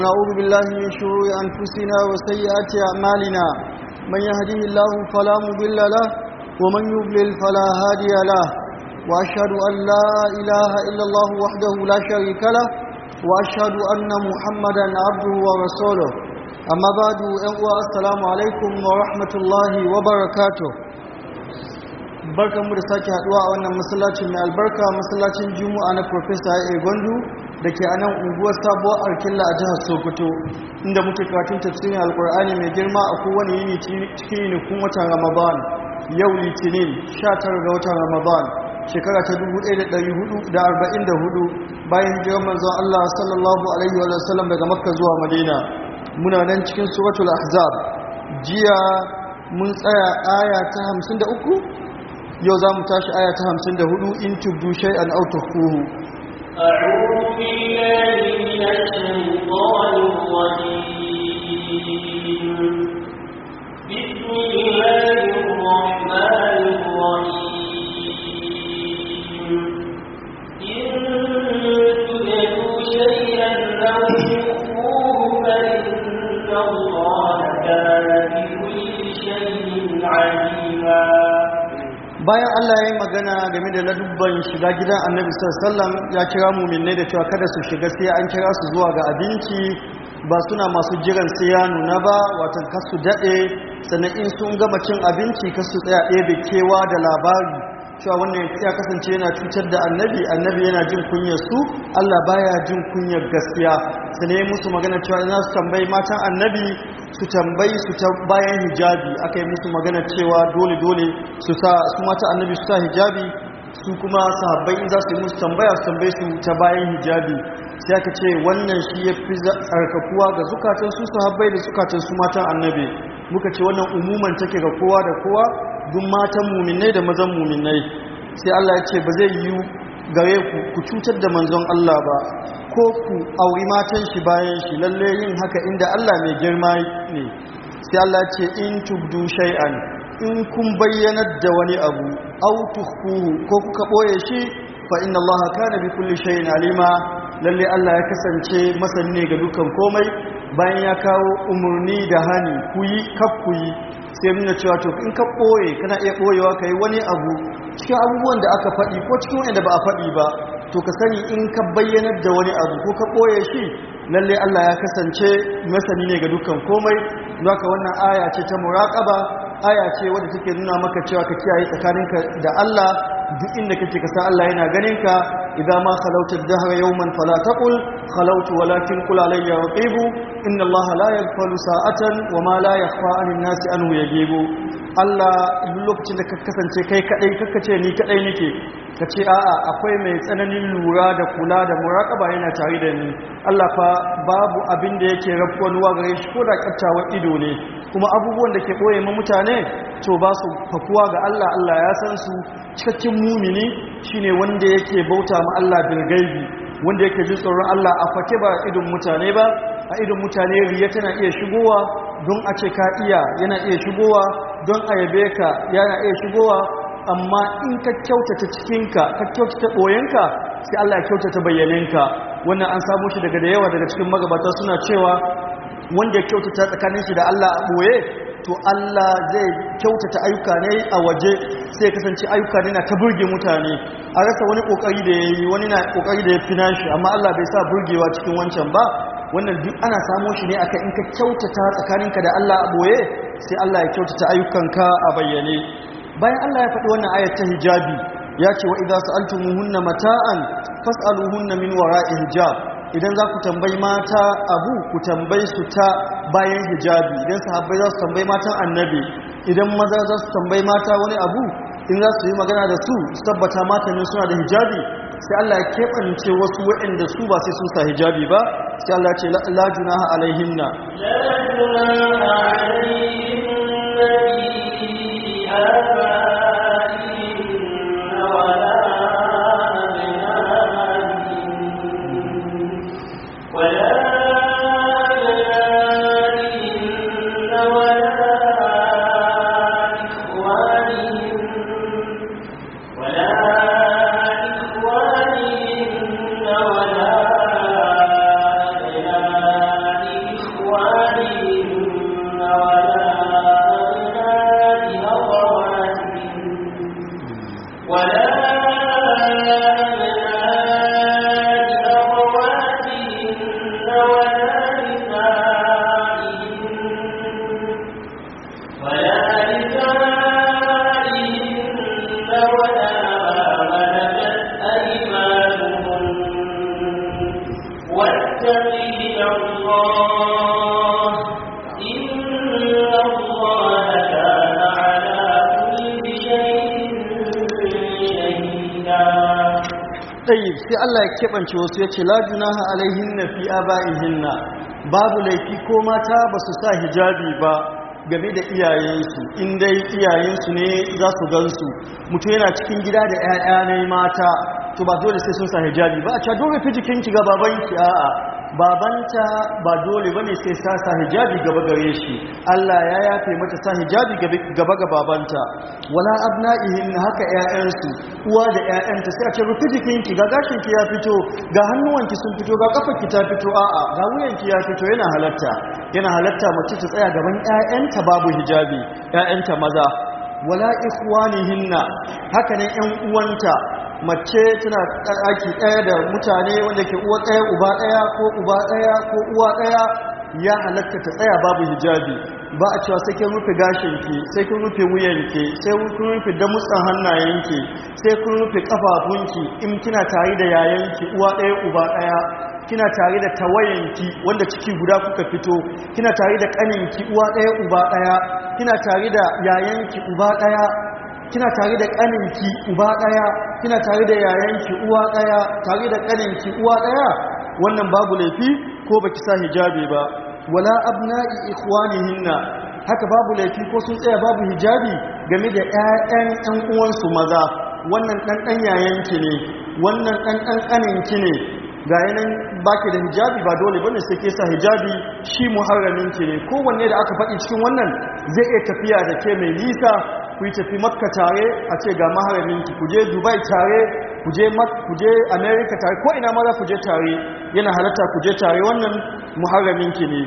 نعوذ بالله من شرور أنفسنا وسيئات أعمالنا من يهده الله فلا مضل له ومن يضلل فلا هادي له وأشهد أن لا إله إلا الله وحده لا شريك له وأشهد أن محمدا عبده ورسوله أما بعد السلام عليكم ورحمة الله وبركاته barkan mu da sake haduwa a wannan masallacin mai albarka masallacin juma'a na professor A Gondu da ke a nan unguwar sabuwar arkilla a jihar sokoto inda muke karatun tafsirin alkur'ani mai girma a kowane yini cikin yinikun watan ramadan yau litinin 19 ga watan ramadan shekara ta 1444 bayan hijirar manzon allah sallallahu alaihi wa sallam daga makka zuwa madina muna nan cikin suratul ahzab jiya mun tsaya aya ta 53 yau za mu tashi aya ta 54 in tubdu shay'an aw tukhfuhu أعوذ بالله من الشيطان الرجيم بسم الله الرحمن الرحيم إن تبدوا شيئا أو تخفوه فإن الله كان بكل شيء عليما bayan Allah ya yi magana game da ladubban shiga gidan annabi sallam ya kira muminai da cewa kada su shiga sai an kira su zuwa ga abinci ba suna masu jiran sai ya nuna ba watan kasu daɗe sannan in sun gama cin abinci kasu tsaya ɗebe kewa da labari cewa wannan ya kasance yana cutar da annabi annabi yana jin kunyar su Allah baya jin kunyar gaskiya sannan ya musu magana cewa ina su tambayi matan annabi su tambayi su ta bayan hijabi aka yi musu magana cewa dole dole su sa su mata annabi su sa hijabi su kuma sahabbai in za su yi musu tambaya su tambayi su ta bayan hijabi sai aka ce wannan shi ya fi tsarkakuwa ga zukatan su sahabbai da zukatan su matan annabi muka ce wannan umuman take ga kowa da kowa duk matan muminai da mazan muminai sai Allah ya ce ba zai yi gare ku ku cutar da manzon Allah ba ko ku auri matan shi bayan shi lalle yin haka inda Allah mai girma ne sai Allah ce in tubdu shay'an in kun bayyanar da wani abu aw tukhfuhu ko kuka boye shi fa inna Allah kana bi kulli shay'in alima lalle Allah ya kasance masani ne ga dukan komai bayan ya kawo umurni da hani ku yi kaf ku yi sai nuna cewa to in ka boye kana iya boyewa kai wani abu cikin abubuwan da aka faɗi ko cikin wanda ba a faɗi ba to ka sani in ka bayyanar da wani abu ko ka ɓoye shi lalle Allah ya kasance masani ne ga dukkan komai haka wannan aya ce ta muraƙaba aya ce wadda take nuna maka cewa ka kiyaye tsakaninka da Allah duk inda kake ka san Allah yana ganin ka idan ma khalauta ad-dahra yawman fala taqul khalautu walakin qul alayya raqibu inna Allah la yaghfalu sa'atan wa ma la yakhfa 'anil nasi anhu yajibu Allah duk lokacin da ka kasance kai kadai kaka ce ni kadai nake ka ce a'a akwai mai tsananin lura da kula da muraƙaba yana tare da ni Allah fa babu abin da yake rafuwa gare shi ko da kattawar ido ne kuma abubuwan da ke ɓoye ma mutane to ba su fakuwa ga Allah Allah ya san su cikakken mumini shine wanda yake bauta ma Allah bil gaibi wanda yake jin tsoron Allah a fake ba idon mutane ba a idon mutane riya tana iya shigowa don a ce ka iya yana iya shigowa don a yabe ka yana iya shigowa amma in ka kyautata cikinka ka kyautata ɓoyenka sai Allah ya kyautata bayyaninka wannan an samu shi daga da yawa daga cikin magabata suna cewa wanda ya kyautata tsakanin shi da Allah a ɓoye to Allah zai kyautata ayyuka ne a waje sai ya kasance ayyuka ne na ta burge mutane a rasa wani kokari da ya yi wani na kokari da ya fi nashi amma Allah bai sa burgewa cikin wancan ba wannan duk ana samo shi ne aka in ka kyautata tsakaninka da Allah a ɓoye sai Allah ya kyautata ayyukanka a bayyane bayan Allah ya faɗi wannan ayat ta hijabi ya ce wa idza sa'altumuhunna mata'an fas'aluhunna min wara'i hijab idan za ku tambayi mata abu ku tambayi su ta bayan hijabi idan sahabbai za su tambayi matan annabi idan maza za su tambayi mata wani abu in za su yi magana da su su tabbata matanin suna da hijabi sai Allah ya keɓance wasu waɗanda su ba sai sun sa hijabi ba sai Allah ya ce la junaha alaihinna لا جناح عليهن في آبائهن ولا أبنائهن ولا أبنائهن ولا إخوانهن ولا إخوانهن ولا أبناء sai Allah ya keɓance wasu ya ce la junaha alaihinna fi aba'ihinna babu laifi ko mata ba su sa hijabi ba game da iyayensu in dai iyayensu ne za su gansu mutum yana cikin gida da 'ya'ya ne mata to ba dole sai sun sa hijabi ba a ca dole fi jikinki ga babanki a'a babanta ba dole bane sai sa sa hijabi gaba gare shi Allah ya yafe mata sa hijabi gaba ga babanta wala abna'ihin haka 'ya'yansu uwa da 'ya'yanta sai a ce rufi jikinki ga gashinki ya fito ga hannuwanki sun fito ga kafarki ta fito a'a ga wuyanki ya fito yana halatta yana halatta mace ta tsaya gaban 'ya'yanta babu hijabi 'ya'yanta maza wala ikhwanihinna haka ne 'yan uwanta mace tana ɗaki ɗaya da mutane wanda ke uwa ɗaya uba ɗaya ko uba ɗaya ko uwa ɗaya ya halatta ta tsaya babu hijabi ba a cewa sai kin rufe gashinki sai kin rufe wuyanki sai kun rufe damutsan hannayenki sai kun rufe kafafunki in kina tare da yayanki uwa ɗaya uba ɗaya kina tare da tawayanki wanda ciki guda kuka fito kina tare da ƙaninki uwa ɗaya uba ɗaya kina tare da yayanki uba ɗaya kina tare da ƙaninki uba ɗaya kina tare da yayanki uwa ɗaya tare da ƙaninki uwa ɗaya wannan babu laifi ko baki sa hijabi ba wala abna'i ikhwanihinna haka babu laifi ko sun tsaya babu hijabi game da ƴaƴan ƴan uwansu maza wannan ɗan ɗan yayanki ne wannan ɗan ɗan ƙaninki ne ga yanan baki da hijabi ba dole bane sai ke sa hijabi shi muharraminki ne kowanne da aka faɗi cikin wannan zai iya tafiya da ke mai nisa ku yi tafi makka tare a ce ga maharaminki ku je dubai tare ku je america tare ko ina ma za ku je tare yana halatta ku je tare wannan muharraminki ne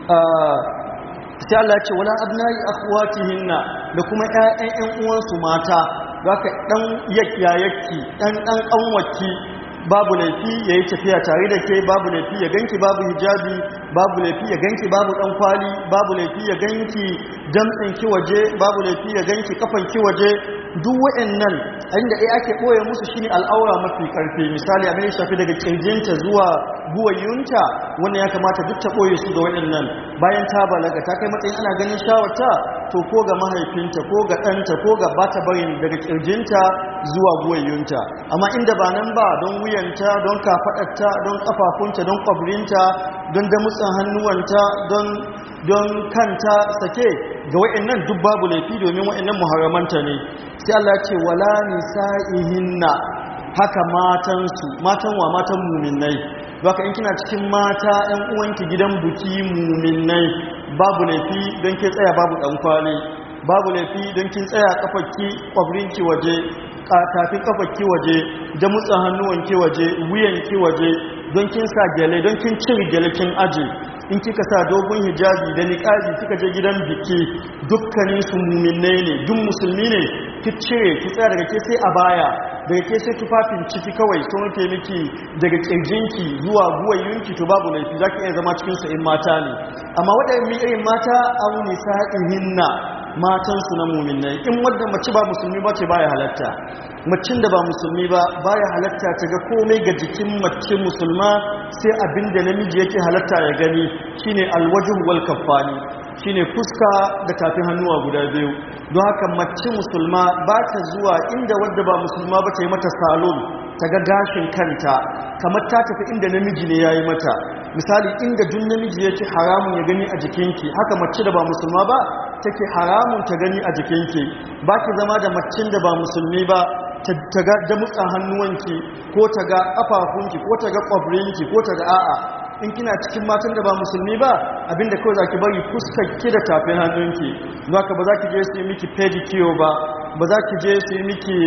sai Allah ce wala abnai akhwatihinna da kuma ƴaƴan ƴan uwansu mata zaka dan yayyaki dan dan kanwaki babu laifi ya yi tafiya tare da ke babu laifi ya ganki babu hijabi babu laifi ya ganki babu dan kwali babu laifi ya ganki damtsinki waje babu laifi ya ganki kafanki waje duk waɗannan inda ɗaya ake ɓoye musu shine al'aura mafi ƙarfi misali abin da shafi daga ƙirjinta zuwa buwayunta wannan ya kamata duk ta ɓoye su ga waɗannan bayan ta balaga ta kai matsayin ana ganin shawarta to ko ga mahaifinta ko ga ɗanta ko ga bata barin daga ƙirjinta zuwa buwayunta amma inda ba nan ba don wuyanta don kafaɗarta don ƙafafunta don ƙwabrinta don damutsan hannuwanta don don kanta sake ga wa'annan duk babu laifi domin wa'annan muharramanta ne sai Allah ce wala nisa'ihinna haka matansu matan wa matan muminai baka in kina cikin mata ɗan uwanki gidan buki muminai babu laifi don ke tsaya babu ɗan kwali babu laifi don kin tsaya kafarki kwabrinki waje tafin kafarki waje da mutsan hannuwanki waje wuyanki waje don kin sa gyale don kin cire gyale kin aje in kika sa dogon hijabi da niqabi kika je gidan biki dukkanin su mu'minai ne duk musulmi ne ki cire ki tsaya daga ke sai a baya daga ke sai tufafin ciki kawai sun rufe miki daga kirjinki zuwa guwayunki to babu laifi zaki iya zama cikin su in mata ne amma waɗannan irin mata aw nisa'ihinna matan su na mu'minai in wanda mace ba musulmi ba ce baya halatta macin da ba musulmi ba baya halatta ta ga komai ga jikin mace musulma sai abinda namiji yake halatta ya gani shine alwajhu wal kaffani shine fuska da tafin hannuwa guda biyu don haka mace musulma ba ta zuwa inda wadda ba musulma ba ta yi mata salon ta ga gashin kanta kamar ta tafi inda namiji ne ya yi mata misali inda duk namiji yake haramun ya gani a jikinki haka mace da ba musulma ba take haramun ta gani a jikinki ba ki zama da macin da ba musulmi ba ta ga damutsan hannuwanki ko ta ga ƙafafunki ko ta ga ƙwabrinki ko ta ga a'a in kina cikin matan da ba musulmi ba abinda kawai za ki bari fuskar ki da tafin hannunki za ka ba za ki je su yi miki pedicure ba ba za ki je su yi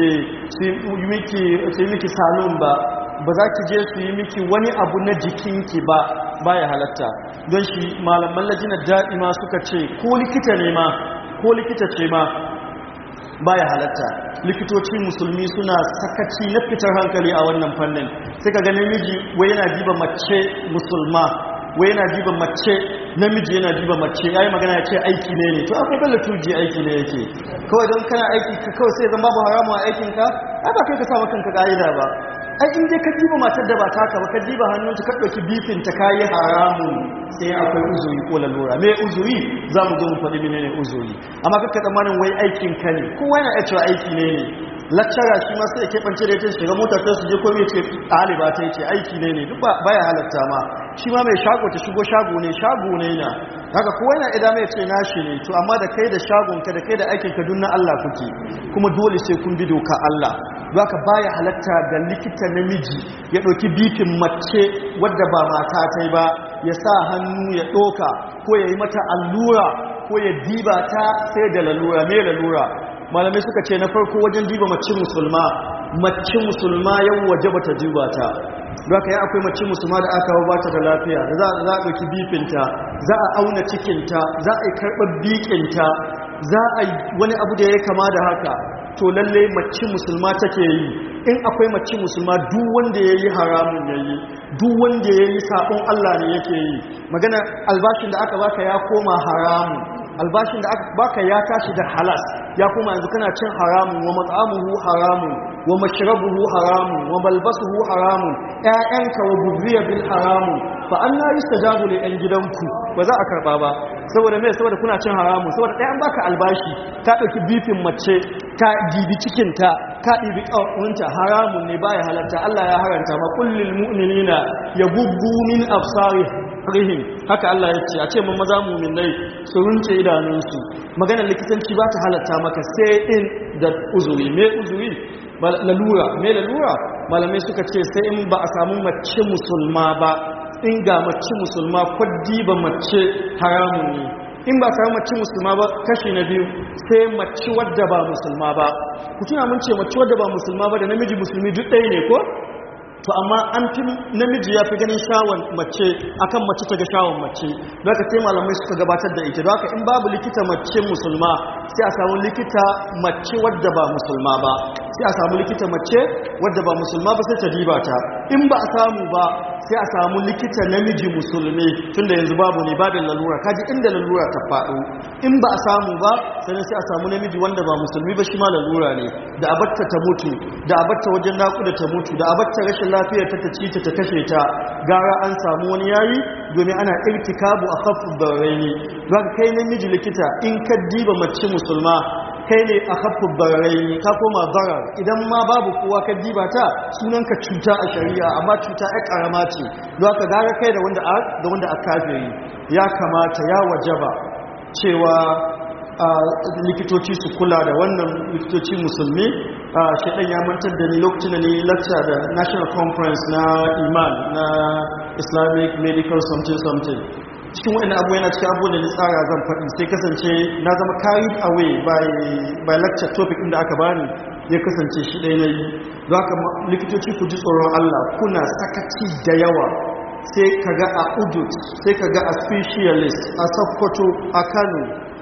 miki salon ba ba za ki je su yi miki wani abu na jikinki ba baya halatta don shi malaman lajinar daɗi ma suka ce ko likita ne ma ko likita ce ma baya halatta likitoci musulmi suna sakaci na fitar hankali a wannan fannin sai ka ga namiji wai yana diba mace musulma wai yana diba mace namiji yana diba mace yayi magana ya ce aiki ne ne to akwai balla tuji aiki ne yake kawai don kana aiki ka kawai sai zan babu haramu a aikin ka ai ba kai ka sa kanka ka'ida ba ai in dai ka diba matar da ba taka ba ka diba hannunta ka ɗauki bifin ta kayi haramun sai akwai uzuri ko lalura me uzuri za mu zo mu faɗi menene uzuri amma kakka tsammanin wai aikin ka ne kowa yana iya cewa aiki ne ne lakcara shi ma sai ya keɓance da ita shiga motar ta su je ko mai ce ɗaliba ta ce aiki ne ne duk baya halatta ma shi ma mai shago ta shigo shago ne shago ne na haka kowa yana idan mai ce nashi ne to amma da kai da shagonka da kai da aikinka duk na Allah kuke kuma dole sai kun bi doka Allah haka baya halatta ga likita namiji ya ɗauki bifin mace wadda ba mata ta ba ya sa hannu ya ɗoka ko ya yi mata allura ko ya diba ta sai da lalura mai lalura malamai suka ce na farko wajen diba mace musulma mace musulma yau waje bata diba ta haka ya akwai mace musulma da aka ba ta da lafiya da za a ɗauki bifinta za a auna cikinta za a yi karɓar bikinta za a yi wani abu da ya kama da haka to lalle mace musulma take yi in akwai mace musulma duk wanda ya yi haramun ya yi duk wanda ya yi sabon Allah ne yake yi magana albashin da aka baka ya koma haramun albashin da aka baka ya tashi da halas ya koma yanzu kana cin haramun wa mat'amuhu haramun wa mashrabuhu haramun wa malbasuhu haramun ƴaƴanka wa bubriya bil haramun fa anna yustajabu li ɗan gidanku ba za a karba ba saboda me saboda kuna cin haramun saboda ɗaya an baka albashi ta ɗauki bifin mace ta dibi cikinta ka ɗibi ƙaunta haramun ne baya halatta Allah ya haranta ma kullil mu'minina yagubbu min absarihim haka Allah ya ce a ce mun maza mu'minai su runce idanunsu maganar likitanci ba ta halatta maka sai in da uzuri me uzuri lalura me lalura malamai suka ce sai in ba a samu mace musulma ba in ga mace musulma kwaddi ba mace haramun ne in ba samu mace musulma ba kashi na biyu sai mace wadda ba musulma ba ku tuna mun ce mace wadda ba musulma ba da namiji musulmi duk ɗaya ne ko to amma an fi namiji ya fi ganin shawon mace akan mace ta ga shawon mace don haka sai malamai suka gabatar da ita don haka in babu likita mace musulma sai a samu likita mace wadda ba musulma ba sai a samu likita mace wadda ba musulma ba sai ta diba ta in ba a samu ba sai a samu likita namiji musulmi tunda yanzu babu ne babin lalura kaji inda lalura ta faɗo in ba a samu ba sannan sai a samu namiji wanda ba musulmi ba shi ma lalura ne da abatta ta mutu da abatta wajen naƙuda ta mutu da abatta rashin lafiyar ta ta ci ta ta kashe ta gara an samu wani yayi domin ana irtikabu a kafin barraini za ka kai namiji likita in ka diba mace musulma kai ne a kafin barraini ka koma barar idan ma babu kowa ka diba ta sunanka cuta a shari'a amma cuta ya karama ce za ka gara kai da wanda da wanda a kafiri ya kamata ya wajaba cewa likitoci su kula da wannan likitoci musulmi shaɗan ya mantar da ni lokacin da ni lecture da national conference na iman na islamic medical something something cikin wani abu yana cikin abu da ni tsara zan faɗi sai kasance na zama carried away by lecture topic inda aka bani ya kasance shi ɗaya na yi za ka likitoci ku ji tsoron allah kuna sakaci da yawa sai ka ga a udut sai ka ga a specialist a sokoto a kano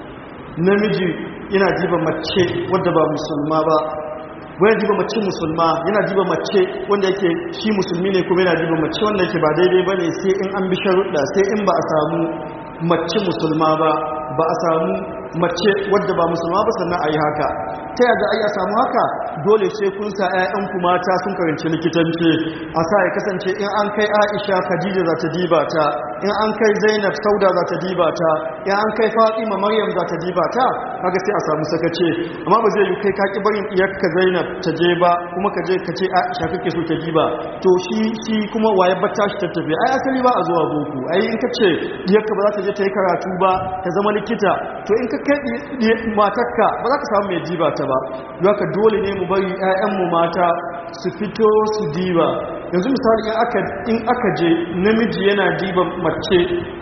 namiji yana jiba mace wadda ba musulma ba wani jiba mace musulma yana jiba mace wanda yake shi musulmi ne kuma yana jiba mace wanda yake ba daidai ba ne sai in an bi sharuɗa sai in ba a samu mace musulma ba ba a samu mace wadda ba musulma ba sannan a yi haka ta yadda ai a samu haka dole sai kun sa 'ya'yanku mata sun karanci likitanci a sa ya kasance in an kai aisha khadija za ta diba ta in an kai zainab sauda za ta diba ta in an kai fatima maryam za ta diba ta kaga sai a samu sakace amma ba zai yi kai kaki barin iyakka zainab ta je ba kuma ka je ka ce aisha kake so ta diba to shi shi kuma waye batta shi ta tafi ai asali ba a zuwa boko ai in ka ce iyakka ba za ta je ta yi karatu ba ta zama likita to in ka kai matarka ba za ka samu mai diba ta ba haka dole ne mu bari 'ya'yanmu mata su fito su diba yanzu misali in aka je namiji yana diba mace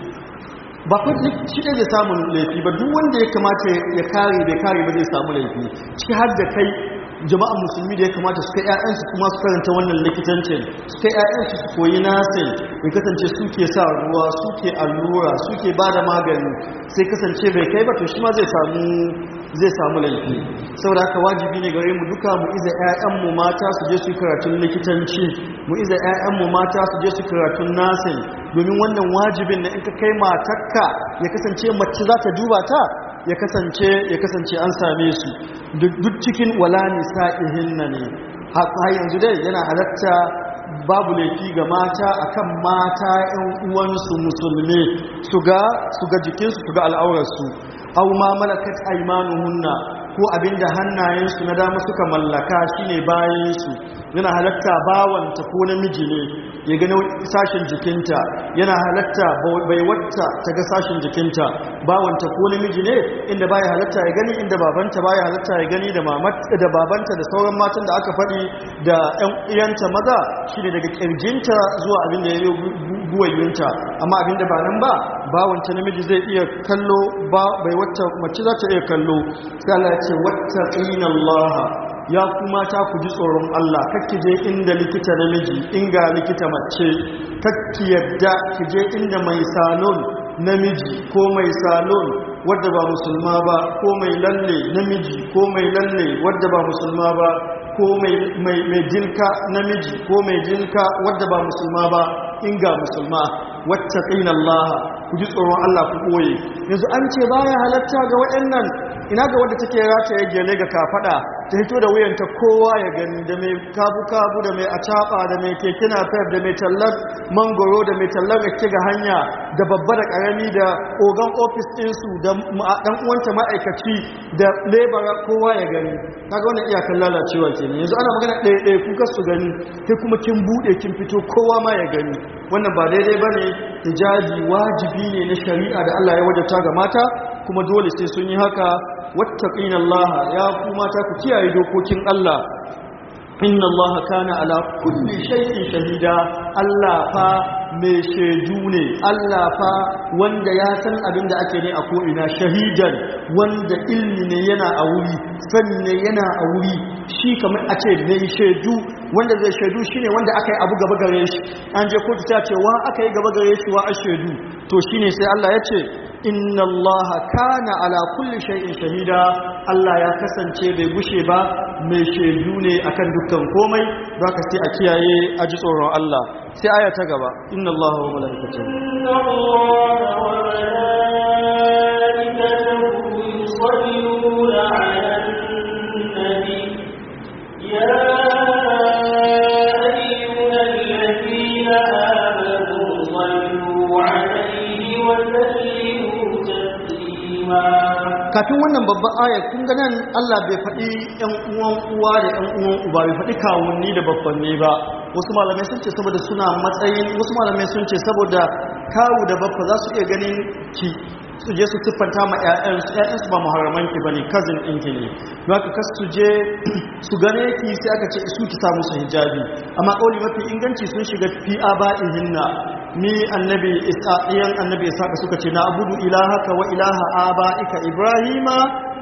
ba kwa shi ɗaya zai samun laifi ba duk wanda ya kamata ya kare bai kare ba zai samu laifi ciki har da kai jama'an musulmi da ya kamata su kai 'ya'yansu kuma su karanta wannan likitancin su kai 'ya'yansu su koyi nasin ya kasance suke sa ruwa suke allura suke ba da magani sai kasance bai kai ba to shi ma zai samu zai samu laifi saboda haka wajibi ne gare mu duka mu iza 'ya'yanmu mata su je su yi karatun likitanci mu iza 'ya'yanmu mata su je su karatun nasin domin wannan wajibin na in ka kai matakka ya kasance mace za ta duba ta ya kasance ya kasance an same su duk cikin wala nisa'ihinna ne har yanzu dai yana halatta babu laifi ga mata akan mata 'yan uwansu musulmi su ga su ga jikinsu su ga al'aurarsu aw ma malakat aymanuhunna ko abinda hannayensu na dama suka mallaka shine bayansu yana halatta bawanta ko namiji ne ya gano sashen jikinta yana halatta bai wata ta ga sashen jikinta bawanta ko namiji ne inda baya halatta ya gani inda babanta baya halatta ya gani da mamata da babanta da sauran matan da aka faɗi da ƴan iyanta maza shine daga kirjinta zuwa abinda ya yi buwayunta amma abinda ba nan ba bawanta namiji zai iya kallo ba bai wata mace za ta iya kallo sai Allah ya ce wattaqina Allah ya kuma ta ku ji tsoron Allah kakki je inda likita namiji inga likita mace kakki yadda ki je inda mai salon namiji ko mai salon wadda ba musulma ba ko mai lalle namiji ko mai lalle wadda ba musulma ba ko mai jilka namiji ko mai jilka wadda ba musulma ba inga musulma wattaqina Allah ku ji tsoron Allah ku koye yanzu an ce baya halatta ga waɗannan ina ga wadda take rata ya gele ga kafada ta hito da wuyanta kowa ya gani da mai kabu-kabu da mai acaba da mai keke napep da mai tallar mangoro da mai tallar rake ga hanya da babba da karami da ogan ofis ɗinsu da ɗan uwanta ma'aikaci da lebara kowa ya gani kaga wannan iyakan lalacewa ke ne yanzu ana magana ɗaya ɗaya kuka su gani sai kuma kin buɗe kin fito kowa ma ya gani wannan ba daidai ba ne hijabi wajibi ne na shari'a da Allah ya wajata ga mata kuma dole sai sun yi haka wattaqina Allah ya ku mata ku kiyaye dokokin Allah inna Allah kana ala kulli shay'in shahida Allah fa mai shaidu ne Allah fa wanda ya san abin da ake ne a ko'ina shahidan wanda ilmi ne yana a wuri sani ne yana a wuri shi kamar a ce mai shaidu wanda zai shaidu shine wanda aka yi abu gaba gare shi an je kotu ta ce wa aka yi gaba gare shi wa a shaidu to shine sai Allah ya ce inna Allah kana ala kulli shay'in shahida Allah ya kasance bai gushe ba mai shaidu ne akan dukkan komai zaka sai a kiyaye a ji tsoron Allah sai aya ta gaba inna Allah wa malaikatahu inna Allah wa malaikatahu yusalluna 'alan nabi ya ayyuhalladhina amanu sallu 'alayhi wa sallimu taslima kafin wannan babban aya kun ga nan Allah bai faɗi ƴan uwan uwa da ƴan uwan uba bai faɗi kawunni da babbanni ba wasu malamai sun ce saboda suna matsayin wasu malamai sun ce saboda kawu da babba za su iya ganin ki su je su siffanta ma ƴaƴansu ƴaƴansu ba muharraman ki bane cousin ɗin ki ne don haka kas su je su gane ki sai aka ce su ki sa musu hijabi amma kauli mafi inganci sun shiga fi aba'ihinna ni annabi isa'iyan annabi isaka suka ce na abudu ilahaka wa ilaha aba'ika ibrahima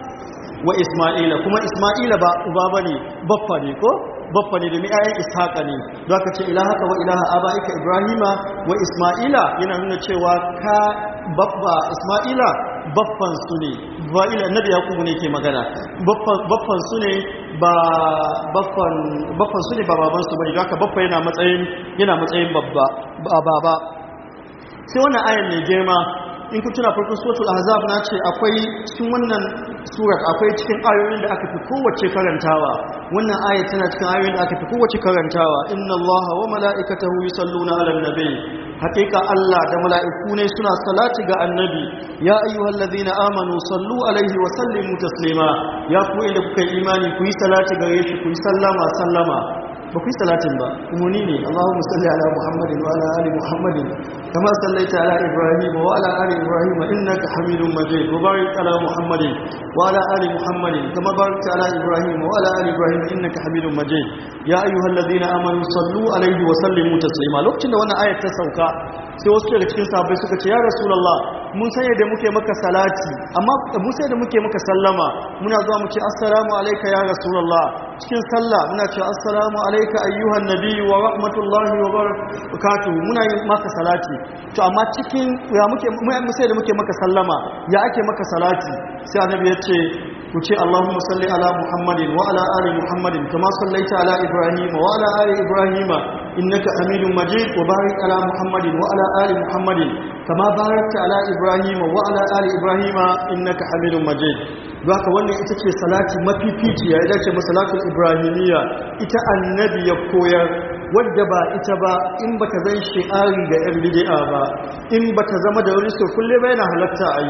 wa isma'ila kuma isma'ila ba uba bane baffa ne ko baffa ne domin ayan ishaqa ne don aka ce ilahaka wa ilaha aba'ika ibrahima wa isma'ila yana nuna cewa ka babba isma'ila baffan su ne ba ila annabi yakubu ne ke magana baffan su ne ba baffan baffan su ne ba baban su bane don haka baffa yana matsayin yana matsayin babba ba baba sai wannan ayan ne girma in kun tuna farkon suratul ahzab na ce akwai cikin wannan surat akwai cikin ayoyin da aka fi kowace karantawa wannan aya tana cikin ayoyin da aka fi kowace karantawa inna allaha wa mala'ikatahu yusalluna 'alan nabi haqiqa allah da mala'iku ne suna salati ga annabi ya ayyuhallazina amanu sallu alaihi wa sallimu taslima ya ku inda kuka yi imani ku yi salati gare shi ku yi sallama sallama ba ku yi salatin ba umarni ne Allahumma salli ala Muhammadin wa ala ali Muhammadin kama sallaita ala Ibrahim wa ala ali Ibrahim innaka Hamidum Majid wa barik ala Muhammadin wa ala ali Muhammadin kama barakta ala Ibrahim wa ala ali Ibrahim innaka Hamidum Majid ya ayyuhalladhina amanu sallu alaihi wa sallimu taslima lokacin da wannan ayat ta sauka sai wasu daga cikin sahabbai suka ce ya rasulullah mun san yadda muke maka salati amma mun san yadda muke maka sallama muna zuwa mu ce assalamu alayka ya rasulullah cikin sallah muna ce assalamu alayka ayyuhan nabiyyu wa rahmatullahi wa barakatuh muna yin maka salati to amma cikin ya muke mun sai da muke maka sallama ya ake maka salati sai annabi ya ce ku ce Allahumma salli ala Muhammadin wa ala ali Muhammadin kama sallaita ala Ibrahim wa ala ali Ibrahim innaka Hamidum Majid wa barik ala Muhammadin wa ala ali Muhammadin kama barakta ala Ibrahim wa ala ali Ibrahim innaka Hamidum Majid haka wannan ita ce salati mafifici ya dace masalatul ibrahimiyya ita annabi ya koyar wadda ba ita ba in baka zan shi'ari ga yan bid'a ba in baka zama da wani kulle ba yana halatta a yi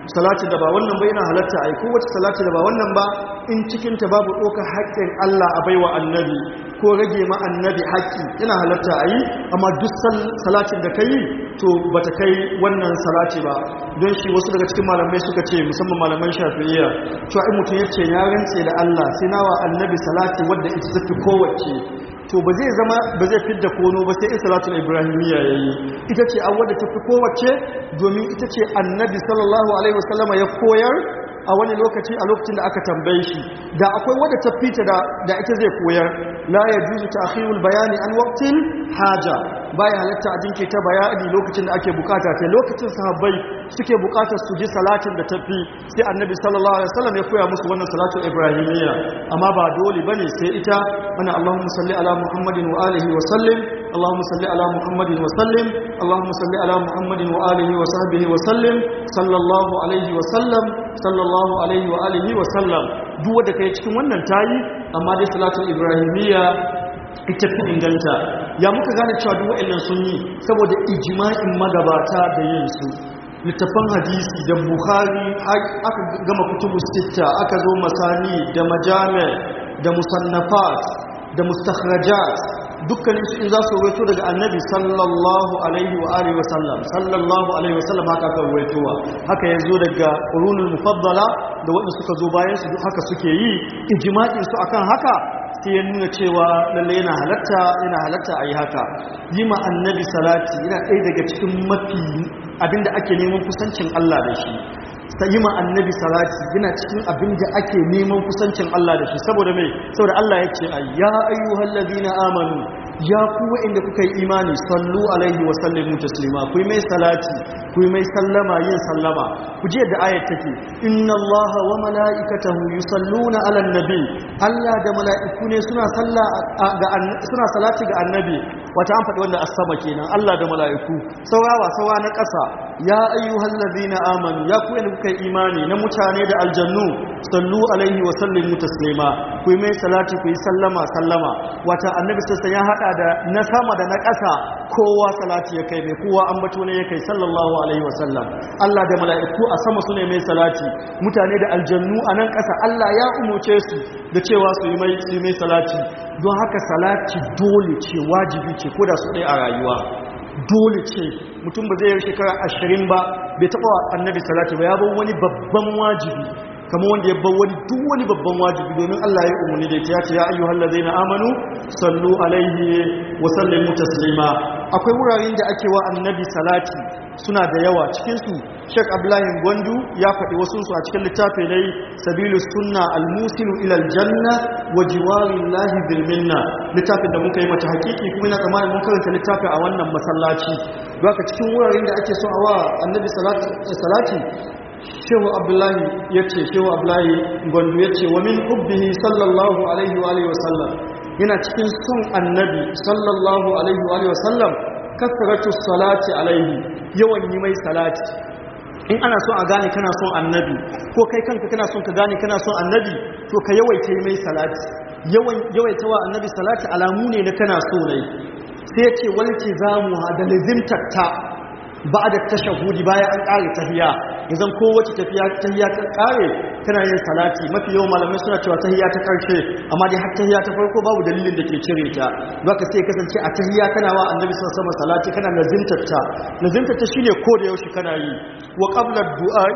salatin da ba wannan ba yana halatta a yi kowace salati da ba wannan ba in cikinta babu ɗaukar haƙƙin Allah a baiwa annabi ko rage ma annabi haƙƙi yana halatta a yi amma duk salatin da ka yi to ba ta kai wannan salati ba don shi wasu daga cikin malamai suka ce musamman malaman shafi'iyya cewa in mutum ya ce ya rantse da Allah sai nawa annabi salati wadda ita tafi kowace to ba zai zama ba zai fidda kono ba sai salatul ibrahimiyya yayi ita ce an wadda tafi kowace domin ita ce annabi sallallahu alaihi wasallama ya koyar a wani lokaci a lokacin da aka tambaye shi da akwai wadda ta fita da da ita zai koyar la yajuzu ta'khirul bayani an waqtil haja baya halatta a jinke ta bayani lokacin da ake bukata ta lokacin sahabbai suke bukatar su ji salatin da tafi sai annabi sallallahu alaihi wasallam ya koya musu wannan salatul ibrahimiyya amma ba dole bane sai ita mana Allahumma salli ala Muhammadin wa alihi wa sallim اللهم صل على محمد وسلم اللهم صل على محمد وآله وصحبه وسلم صلى الله عليه وسلم صلى الله عليه وآله وسلم duk wanda kai cikin wannan tayi amma dai salatul ibrahimiyya ita fi inganta ya muka gane cewa duk wa'annan sun yi saboda ijma'in magabata da yin su littafan hadisi da bukhari aka gama kutubu sita aka zo masani da majami da musannafat da mustakhrajat dukkanin su in za su rawaito daga annabi sallallahu alaihi wa alihi wa sallam sallallahu alaihi wa sallam haka aka rawaitowa haka yazo daga qurunul mufaddala da wanda suka zo bayan su haka suke yi ijma'in su akan haka sai ya nuna cewa lalle yana halatta yana halatta ayi haka yi ma annabi salati yana ɗaya daga cikin mafi abinda ake neman kusancin Allah da shi ta yi ma annabi salati yana cikin abin da ake neman kusancin Allah da shi saboda mai saboda Allah ya ce ya ayyuhal ladina amanu ya ku inda kuka yi imani sallu alaihi wa sallimu taslima ku yi mai salati ku yi mai sallama yin sallama ku ji yadda ayat take inna allaha wa mala'ikatahu yusalluna ala nabi Allah da mala'iku ne suna salla ga suna salati ga annabi wata an faɗi wanda as-sama kenan Allah da mala'iku saurawa sawa na ƙasa ya ayyuhal ladina amanu ya ku inda kuka yi imani na mutane da aljannu sallu alaihi wa sallimu taslima ku yi mai salati ku yi sallama sallama wata annabi sassan ya hada da na sama da na ƙasa kowa salati ya kai mai kowa an bato ne ya kai sallallahu alaihi wa sallam Allah da mala'iku a sama su ne mai salati mutane da aljannu a nan ƙasa Allah ya umuce su da cewa su yi mai su yi mai salati don haka salati dole ce wajibi ce ko da su ɗaya a rayuwa dole ce mutum ba zai yi shekara ashirin ba bai taɓa wa annabi salati ba ya bar wani babban wajibi kamar wanda ya bar wani duk wani babban wajibi domin Allah ya umarni da ya ce ya ayyuhal ladaina amanu sallu alaihi wa sallimu taslima akwai wuraren da ake wa annabi salati suna da yawa cikin su Sheikh Abdullahi Gwandu ya faɗi wasu su a cikin littafin dai Sabilu Sunna al-Musilu ila al-Janna wa jiwarillahi bil minna littafin da muka yi mata hakiki kuma ina tsammanin mun karanta littafin a wannan masallaci don haka cikin wuraren da ake so a wa annabi salati shehu abdullahi ya ce shehu abdullahi gwandu ya ce wa min hubbihi sallallahu alaihi wa alihi wasallam yana cikin son annabi sallallahu alaihi wa alihi wasallam kasratu salati alaihi yawan yi mai salati in ana son a gane kana son annabi ko kai kanka kana son ka gane kana son annabi to ka yawaita yi mai salati yawan yawaita wa annabi salati alamu ne na kana so ne sai ya ce walti zamu da lazimtatta ba da tashahudi bayan an ƙare tahiya idan kowace tafiya tahiya ta ƙare tana yin salati mafi yawan malamai suna cewa tahiya ta ƙarshe amma dai har tahiya ta farko babu dalilin da ke cire ta baka sai kasance a tahiya kana wa annabi sallallahu alaihi salati kana lazimtarta lazimtarta shine ko da yaushe kana yi wa qabla du'a'i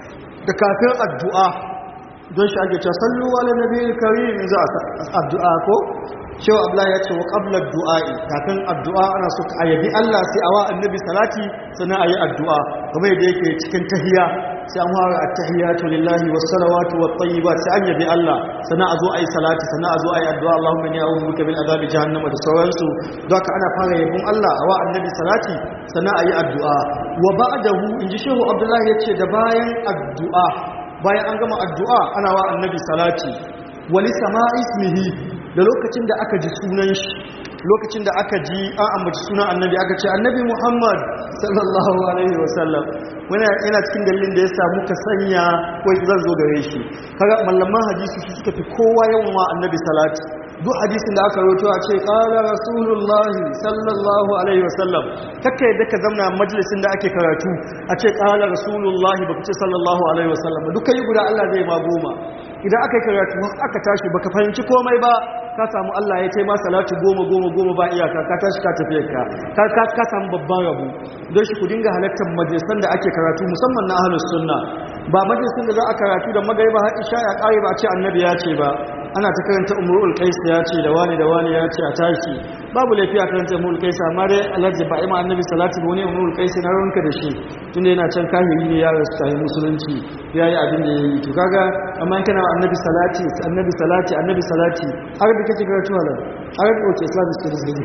da kafin addu'a don shi ake cewa sallu ala nabiyil karim za addu'a ko cewa abla ya ce wa ƙablar du'a'i kafin addu'a ana so ka ayyabi Allah sai a wa annabi salati sannan a yi addu'a game da yake cikin tahiya sai an fara at-tahiyatu lillahi was salawatu wat tayyibat sai an yabi Allah sannan a zo a yi salati sannan a zo a yi addu'a Allahumma inni a'udhu bika min azabi jahannama da sauransu don haka ana fara yabon Allah a wa annabi salati sannan a yi addu'a wa ba'dahu inji shehu Abdullahi yace da bayan addu'a bayan an gama addu'a ana wa annabi salati wali sama ismihi da lokacin da aka ji sunan shi lokacin da aka ji an ambaci sunan annabi aka ce annabi muhammad sallallahu alaihi wasallam wani yana cikin dalilin da ya samu ka sanya wai zan zo gare shi kaga mallaman hadisi su suka fi kowa yawan wa annabi salati duk hadisin da aka roto a ce qala rasulullahi sallallahu alaihi wasallam kakka yadda ka zamna majalisin da ake karatu a ce qala rasulullahi baka ce sallallahu alaihi wasallam duk kai guda Allah zai ma goma idan aka yi karatu aka tashi baka fahimci komai ba ka samu Allah ya taima salatu goma goma goma ba iyaka ka tashi ka tafi ka ka ka samu babban rabu don shi ku dinga halartar majalisan da ake karatu musamman na ahlus sunna ba majalisin da za a karatu da magariba har isha ya kare ba a ce annabi ya ce ba ana ta karanta umrul qais ya ce da wani da wani ya ce a tashi babu laifi a karanta umrul qais amma dai alhaji ba ima annabi salatu ba wani umrul qais na ranka da shi tunda yana can kahiri ne ya rasu tayi musulunci yayi abin da yayi to kaga amma in kana annabi salati annabi salati annabi salati har da kake karatu halal har da oke islamic studies ne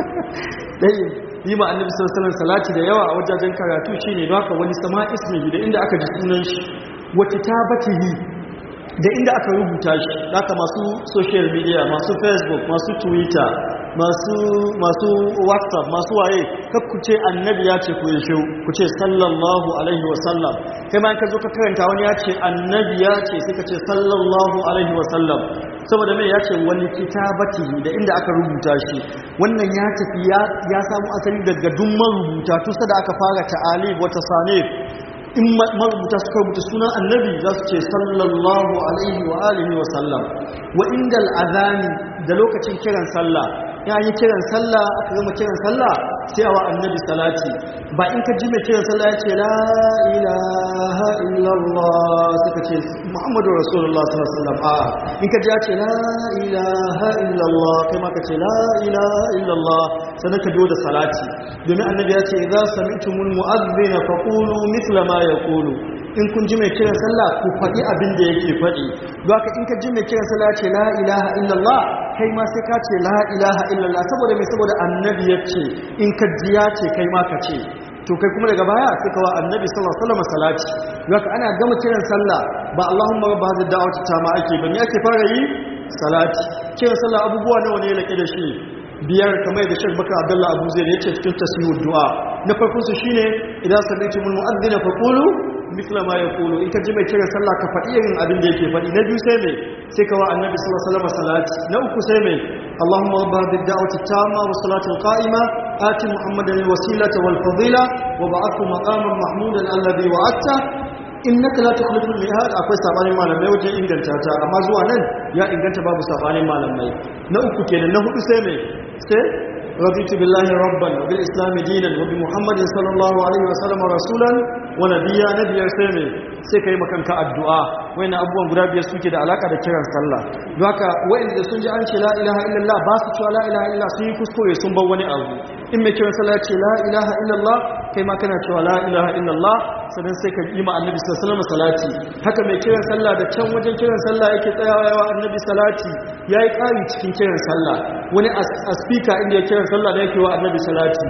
dai yi ma annabi sallallahu alaihi wasallam salati da yawa a wajajen karatu shine don haka wani sama ismi da inda aka ji sunan shi wa kitabatihi da inda aka rubuta shi haka masu social media masu facebook masu twitter masu masu whatsapp masu waye kakku ce annabi ya ce ku yashe ku ce sallallahu alaihi wasallam kai ma ka zo ka karanta wani ya ce annabi ya ce sai ka ce sallallahu alaihi wasallam saboda mai ya ce wani kitabati da inda aka rubuta shi wannan ya tafi ya samu asali daga duk marubuta tusa da aka fara ta'alib wata sanif in marubuta suka rubuta sunan annabi za su ce sallallahu alaihi wa alihi wa sallam wa inda al'azani da lokacin kiran sallah ya yi kiran sallah aka gama kiran sallah sai a wa annabi salati ba in ka ji mai kiran sallah ya ce la ilaha illallah suka ce muhammadu rasulullah sallallahu alaihi wasallam a in ka ji ya ce la ilaha illallah kai ma ka ce la ilaha illallah sannan ka biyo da salati domin annabi ya ce idza sami'tumul mu'adhdhina faqulu mithla ma yaqulu in kun ji mai kiran sallah ku faɗi abin da yake faɗi haka in ka ji mai kiran sallah ce la ilaha illallah kai ma sai ka ce la ilaha illallah saboda mai saboda annabi ya ce in ka ji ya ce kai ma ka ce to kai kuma daga baya sai ka wa annabi sallallahu alaihi wasallam salati haka ana gama kiran sallah ba Allahumma rabb hadhihi da'wati tama ake ba me ake fara yi salati kiran sallah abubuwa nawa ne lake da shi biyar kamar da Sheikh Bakar Abdullah Abu Zaid yace cikin tasmiyud du'a na farko su shine idan sami'tumul mu'adhdhina faqulu misla ma yaqulu in ka ji mai kiran sallah ka faɗi irin abin da yake faɗi na biyu sai mai sai ka wa annabi sallallahu alaihi wasallam salati na uku sai mai Allahumma rabb hadhihi ad-da'wati tamma wa salatu al-qa'ima ati muhammadan al-wasilata wal fadila wa ba'athu maqaman mahmudan alladhi wa'adta innaka la tukhlifu al-mi'ad akwai sabanin malamai wajen inganta ta amma zuwa nan ya inganta babu sabanin malamai na uku kenan na hudu sai mai sai رضيت بالله ربا وبالإسلام دينا وبمحمد صلى الله عليه وسلم رسولا ونبيا نبيا سيمي sai ka yi makanka addu'a wani abubuwan guda biyar suke da alaka da kiran sallah don haka wa'inda sun ji an ce la ilaha illallah ba su cewa la ilaha illallah sun yi kuskure sun bar wani abu in mai kiran sallah ce la ilaha illallah kai ma kana cewa la ilaha illallah sannan sai ka yi ma annabi sallallahu alaihi salati haka mai kiran sallah da can wajen kiran sallah yake tsayawa yawa annabi salati yayi ƙari cikin kiran sallah wani a speaker inda ya kiran sallah da yake wa annabi salati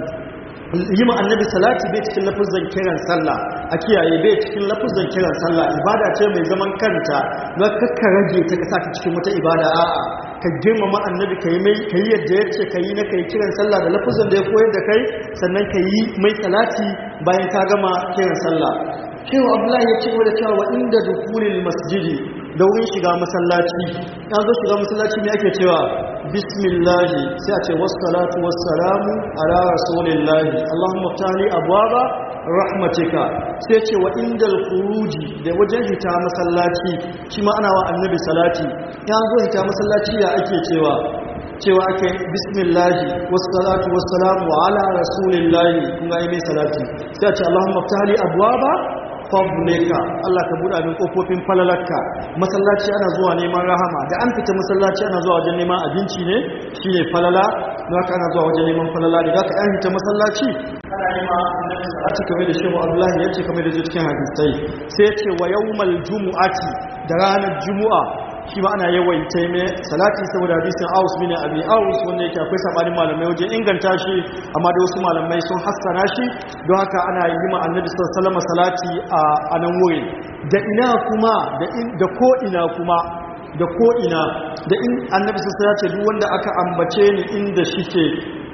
yi ma annabi salati bai cikin lafuzan kiran sallah a kiyaye bai cikin lafuzan kiran sallah ibada ce mai zaman kanta na kakka rage ta kasa ta cikin wata ibada a'a ka girmama annabi ka yi mai ka yi yadda yace ka yi na kai kiran sallah da lafuzan da ya koyar da kai sannan ka yi mai salati bayan ka gama kiran sallah cewa abdullahi ya ce da cewa inda dukulil masjidi da wurin shiga masallaci ya zo shiga masallaci ne ake cewa bismillahi sai a ce wassalatu wassalamu ala rasulillahi allahumma tali abwaba rahmatika sai ce wa indal khuruji da wajen hita masallaci shi ma ana wa annabi salati ya zo hita masallaci ya ake cewa cewa ake bismillahi wassalatu wassalamu ala rasulillahi kun ga mai salati sai a ce allahumma tali abwaba fadlika Allah ka buɗa min kofofin falalarka masallaci ana zuwa neman rahama da an fita masallaci ana zuwa wajen neman abinci ne shine falala don haka ana zuwa wajen neman falala da haka an fita masallaci ana neman salati kamar da shehu Abdullahi yace kamar da cikin hadisai sai yace wa yawmal jumu'ati da ranar jumu'a shi ma ana yawaita mai salati saboda hadisin Aus bin Abi Aus wanda yake akwai sabanin malamai wajen inganta shi amma da wasu malamai sun hassana shi don haka ana yi ma Annabi sallallahu alaihi salati a nan wurin da ina kuma da ko ina kuma da ko ina da in Annabi sallallahu alaihi duk wanda aka ambace ni inda shike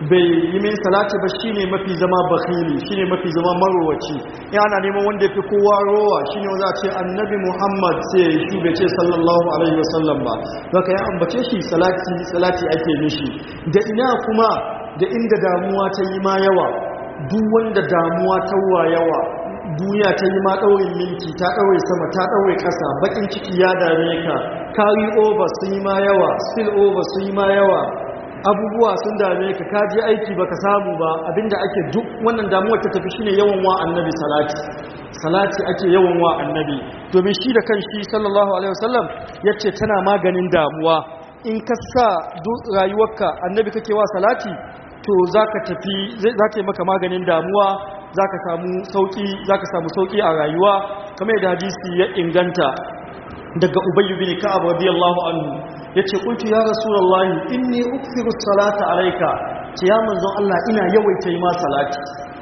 bai yi min salati ba shine mafi zama bakhili shine mafi zama marowaci in ana neman wanda yafi kowa rowa shine wanda a ce annabi Muhammad sai ya shi bai ce sallallahu alaihi wasallam ba haka ya ambace shi salati salati ake mishi da ina kuma da inda damuwa ta yi ma yawa duk wanda damuwa ta wa yawa duniya ta yi ma ɗaurin minti ta ɗaure sama ta ɗaure ƙasa baƙin ciki ya dame ka carry over sun yi ma yawa spill over sun yi ma yawa abubuwa sun dame ka ka je aiki baka samu ba abinda ake duk wannan damuwar ta tafi shine yawan wa annabi salati salati ake yawan wa annabi domin shi da kan shi sallallahu alaihi wasallam yace tana maganin damuwa in ka sa duk rayuwarka annabi kake wa salati to zaka tafi zaka yi maka maganin damuwa zaka samu sauki zaka samu sauki a rayuwa kamar da hadisi ya inganta daga ubayy bin ka'ab radiyallahu anhu yace qultu ya rasulullahi inni ukthiru salata alayka ce ya manzon Allah ina yawaita yi ma salati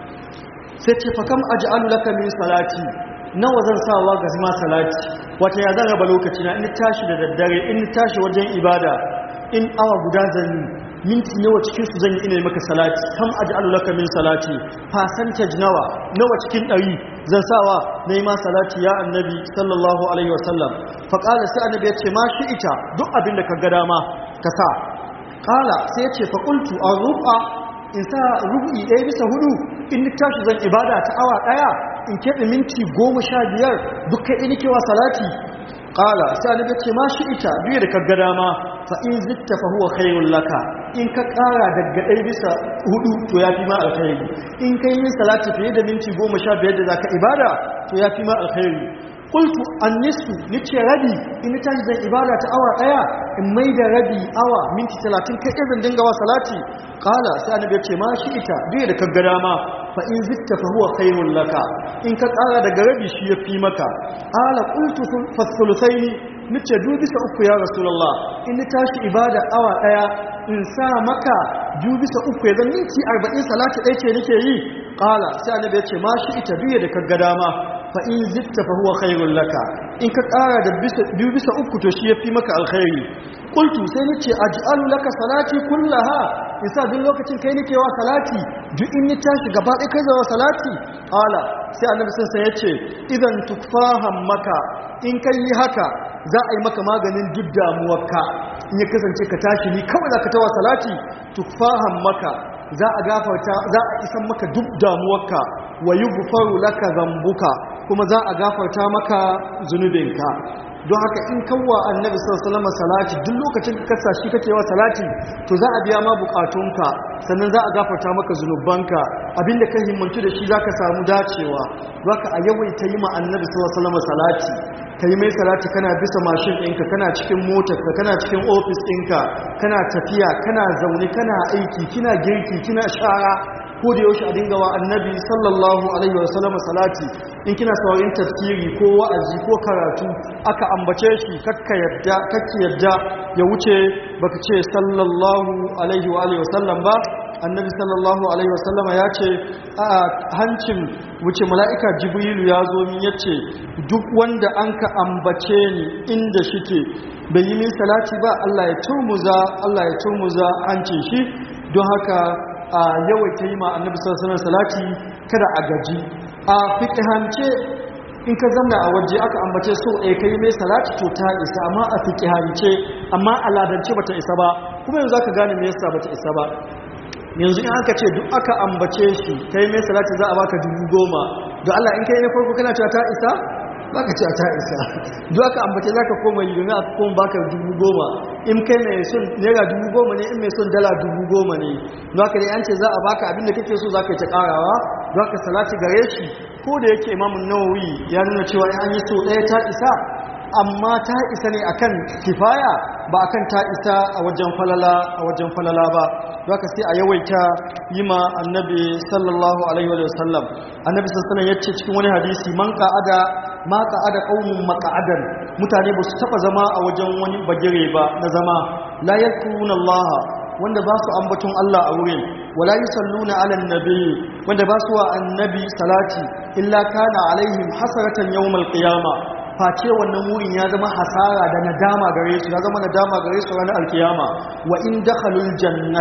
sai ce fa kam aj'alu laka min salati nawa zan sawa ga ma salati wata ya zan raba lokaci na in tashi da daddare in tashi wajen ibada in awa guda zan minti nawa cikin su zan yi ina maka salati kam aj'alu laka min salati percentage nawa nawa cikin ɗari zan sawa na yi ma salati ya annabi sallallahu alaihi wasallam fa qala sai annabi ya ce ma shi ita duk abin da ka ga dama ka sa qala sai ya ce fa qultu arruqa in sa rubu'i ɗaya bisa hudu in tashi zan ibada ta awa ɗaya in keɓe minti goma sha biyar duk kai in kewa salati ƙala sai annabi ce ma shi ita duk da kaga dama fa in zitta fa huwa khairul laka in ka ƙara daga ɗaya bisa hudu to ya fi ma alkhairi in kai yin salati fiye da minti goma sha biyar da zaka ibada to ya fi ma alkhairi qultu annisu nice rabi in tashi zan ibada ta awa ɗaya in mai da rabi awa minti talatin kai zan dinga wa salati ƙala sai annabi ce ma shi ita duk da kaga dama fa in zitta fa huwa khairul laka in ka ƙara daga rabi shi ya fi maka ala qultu fa thuluthaini nace du bisa uku ya rasulullah in ni tashi ibada awa daya in sa maka du bisa uku ya zan minti 40 salati ɗaya ce nake yi qala sai annabi ya ce ma shi ita duye da kaga dama fa in zitta fa huwa khairul laka in ka ƙara da bisa biyu bisa uku to shi ya fi maka alkhairi qultu sai nace aj'alu laka salati kullaha isa duk lokacin kai nake wa salati duk in ni tashi gaba ɗaya kai zawa salati ala sai annabi sun sai yace idan tukfahan maka in kai yi haka za a yi maka maganin duk damuwarka in ya kasance ka tashi ni kawai za ka tawa salati tukfahan maka za a gafarta za a isan maka duk damuwarka wa yughfaru laka zambuka kuma za a gafarta maka zunubinka don haka in kawwa annabi sallallahu alaihi salati duk lokacin ka kasa shi kake wa salati to za a biya ma bukatunka sannan za a gafarta maka zunubanka abinda ka himmantu da shi zaka samu dacewa zaka a yawaita yi ma annabi sallallahu alaihi salati kai mai salati kana bisa mashin ɗinka kana cikin motarka kana cikin ofis ɗinka kana tafiya kana zaune kana aiki kina girki kina shara ko da yaushe a dinga wa annabi sallallahu alaihi wa sallam salati in kina saurayin tafsiri ko wa'azi ko karatu aka ambace shi kakka yadda kakki yadda ya wuce baka ce sallallahu alaihi wa alihi wa sallam ba annabi sallallahu alaihi wa sallam ya ce a hancin wuce mala'ika jibrilu ya zo min yace duk wanda an ka ambace ni inda shike bai yi min salati ba Allah ya turmuza Allah ya turmuza hancin shi don haka a yawaita yi ma annabi sallallahu salati kada a gaji a fiqhance in ka zamna a waje aka ambace so ɗaya kai mai salati to ta isa amma a fiqhance amma a ladance bata isa ba kuma yanzu zaka gane me yasa bata isa ba yanzu in aka ce duk aka ambace shi kai mai salati za a baka dubu goma don Allah in kai na farko kana cewa ta isa baka ce ta isa duk aka ambace za ka koma yi domin aka koma baka dubu goma in kai mai son naira dubu goma ne in mai son dala dubu goma ne don haka dai an ce za a baka abin da kake so za ka yi ta karawa don haka salati gare shi ko da yake imamun nawawi ya nuna cewa in an yi so ɗaya ta isa amma ta isa ne akan kifaya ba akan ta isa a wajen falala a wajen falala ba don haka sai a yawaita yi ma annabi sallallahu alaihi wa sallam annabi sallallahu alaihi yace cikin wani hadisi man qa'ada ma qa'ada qaumun maq'adan mutane ba su taba zama a wajen wani bagire ba na zama la yakuruna Allah wanda ba su ambaton Allah a wurin wala yusalluna ala annabi wanda ba su wa annabi salati illa kana alaihim hasaratan yawmal qiyamah face wannan wurin ya zama hasara da nadama gare su ya zama nadama gare su ranar alkiyama wa in dakhalul jannata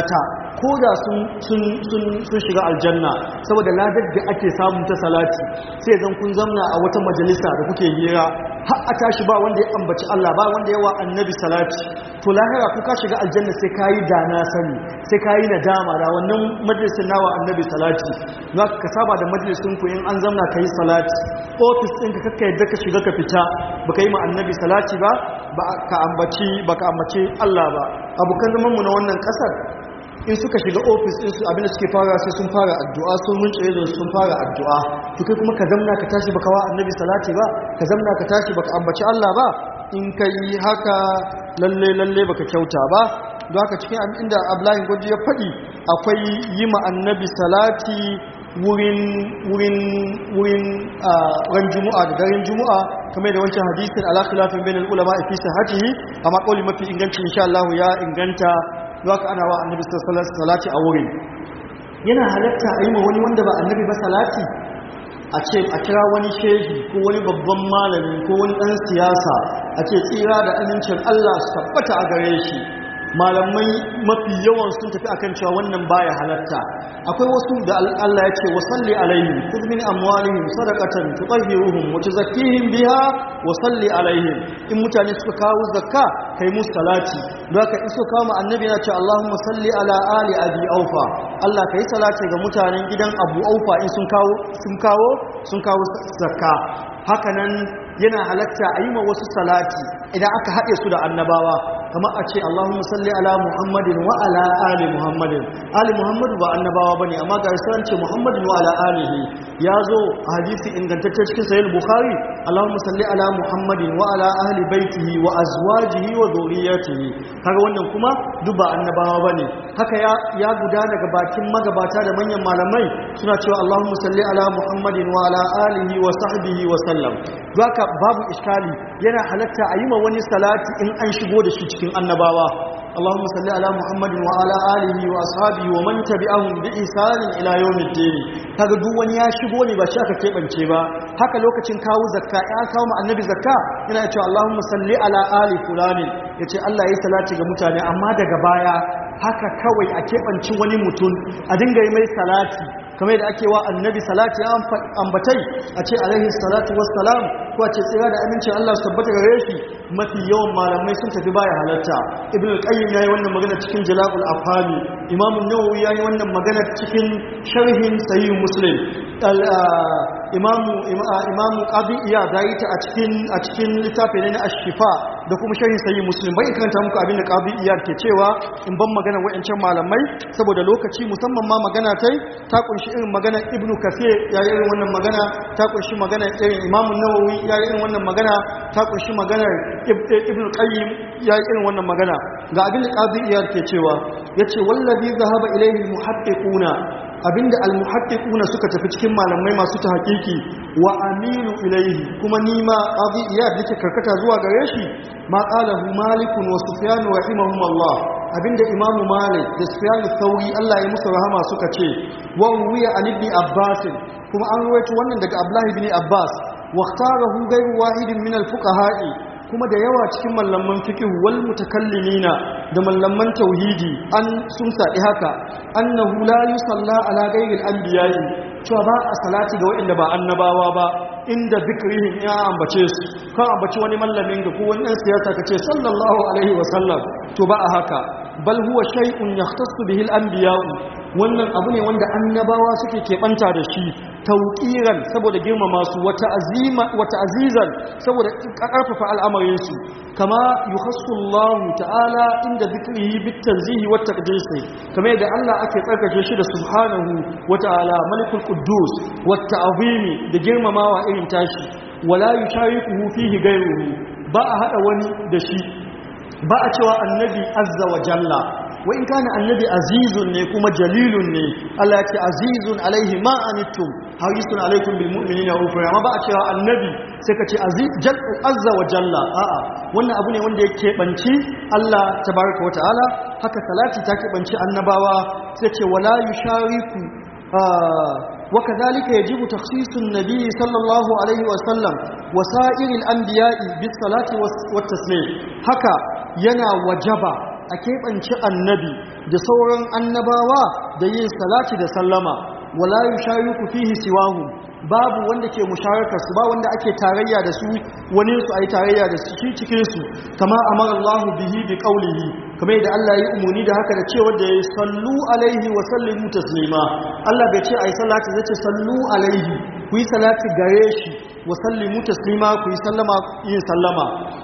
ko da sun shiga aljanna saboda ladar da ake samun ta salati sai zan kun zamna a wata majalisa da kuke hira har a tashi ba wanda ya ambaci Allah ba wanda yawa annabi salati to lahira ku ka shiga aljanna sai kayi da na sani sai kayi nadama da wannan majalisin nawa annabi salati za ka saba da majalisin ku in an zamna kai salati office ɗin ka kakka yadda ka shiga ka fita baka yi ma annabi salati ba ba ka ambaci ba ka ambaci Allah ba abokan zaman mu na wannan kasar in suka shiga ofis din su abinda suke fara sai sun fara addu'a sun munce da sun fara addu'a to kai kuma ka zamna ka tashi baka wa annabi salati ba ka zamna ka tashi baka ambaci Allah ba in kai haka lalle lalle baka kyauta ba don haka cikin inda Abdullahi Gwaji ya faɗi akwai yi ma annabi salati wurin wurin wurin ran juma'a da daren juma'a kamar da wancan hadisin ala khilafin bainal ulama fi sahatihi amma kauli mafi inganci insha Allah ya inganta haka ana wa annabi salati a wurin yana halatta a yi ma wani wanda ba annabi ba salati a ce a kira wani shehi ko wani babban malami ko wani ɗan siyasa a ce tsira da amincin Allah su tabbata a gare shi malamai mafi yawan sun tafi akan cewa wannan baya halatta akwai wasu da Allah ya ce wa salli alaihim khudh min amwalihim sadaqatan tutahhiruhum wa tuzakkihim biha wa salli alaihim in mutane suka kawo zakka kai musu salati don haka in suka kawo annabi yana ce Allahumma salli ala ali abi aufa Allah kai salati ga mutanen gidan Abu Aufa in sun kawo sun kawo sun kawo zakka hakanan yana halatta a yi ma wasu salati idan aka haɗe su da annabawa kamar a ce Allahumma salli ala Muhammadin wa ala ali Muhammadin ali Muhammadu ba annabawa bane amma ga risalan ce Muhammadin wa ala alihi ya zo a hadisi ingantacce cikin sahih Bukhari Allahumma salli ala Muhammadin wa ala ahli baitihi wa azwajihi wa dhurriyyatihi kaga wannan kuma duk ba annabawa bane haka ya ya gudana daga bakin magabata da manyan malamai suna cewa Allahumma salli ala Muhammadin wa ala alihi wa sahbihi wa sallam haka babu iskali yana halatta a yi ma wani salati in an shigo da shi cikin annabawa اللهم صل على محمد وعلى اله واصحابه ومن تبعهم باحسان الى يوم الدين kaga duk wani ya shigo ne ba shi aka kebance ba haka lokacin kawo zakka ya kawo mu annabi zakka yana cewa Allahumma salli ala ali fulani yace Allah yayi salati ga mutane amma daga baya haka kawai a kebanci wani mutum a dinga yi mai salati kamar da ake wa annabi salati ambatai a ce alaihi salatu wassalam ko a ce tsira da amincin Allah su tabbata gare shi mafi yawan malamai sun tafi baya halatta ibn al-qayyim yayi wannan magana cikin jala'ul afhami imam an-nawawi yayi wannan magana cikin sharhin sahih muslim imam imam qadi iya yayi ta a cikin a cikin littafin na ash-shifa da kuma sharhin sahih muslim bai karanta muku abin da qadi iya ke cewa in ban magana wayancan malamai saboda lokaci musamman ma magana tai ta kunshi irin magana ibnu kathir yayi irin wannan magana ta kunshi magana irin imam an-nawawi yayi irin wannan magana ta kunshi maganar ibn qayyim ya yi irin wannan magana ga abin da qadi iyar ke cewa yace wallazi zahaba ilayhi almuhaqqiquna abinda almuhaqqiquna suka tafi cikin malamai masu tahqiqi wa amilu ilayhi kuma nima qadi iyar yake karkata zuwa gare shi ma qalahu malik wa sufyan rahimahumullah abinda imam malik da sufyan thauri Allah ya musu rahama suka ce wa wiya an ibn abbas kuma an ruwaito wannan daga abdullah ibn abbas واختاره غير واحد من الفقهاء kuma da yawa cikin mallaman fiqh wal mutakallimina da mallaman tauhidi an sun sadi haka annahu la yusalla ala ghairi al-anbiya'i cewa ba a salati ga waɗanda ba annabawa ba inda zikrihim ya ambace su kan ambaci wani mallamin ga ko wani ɗan siyasa kace sallallahu alaihi wa sallam to ba a haka bal huwa shay'un yahtassu bihi al-anbiya'u wannan abu ne wanda annabawa suke keɓanta da shi tauƙiran saboda girmama su wata azima wata azizan saboda ƙarfafa al'amarinsu kama yukhassu Allah ta'ala inda zikrihi bit tanzihi wat taqdis kama yadda Allah ake tsarkake shi da subhanahu wa ta'ala malikul quddus wat ta'zimi da girmamawa irin tashi wala yusharikuhu fihi ghayruhu ba a hada wani da shi ba a cewa annabi azza wa jalla wa in kana annabi azizun ne kuma jalilun ne Allah ya ce azizun alaihi ma anittum harisun alaikum bil mu'minina ufra amma ba a cewa annabi sai ka ce azza wa jalla a'a wannan abu ne wanda yake banci Allah tabaraka wa ta'ala haka salati ta banci annabawa sai ce wala yushariku وكذلك يجب تخصيص النبي صلى الله عليه وسلم وسائر الأنبياء بالصلاة والتسليم هكا ينا وجبا a keɓance annabi da sauran annabawa da yin salati da sallama wala yushariku fihi siwahu babu wanda ke musharaka su ba wanda ake tarayya da su wani su ayi tarayya da su cikin su kama amara Allah bihi bi qawlihi kamar yadda Allah ya umuni da haka da cewa da ya sallu alaihi wa sallimu taslima Allah bai ce ayi salati zai ce sallu alaihi ku yi salati gare shi wa sallimu taslima ku yi sallama yin sallama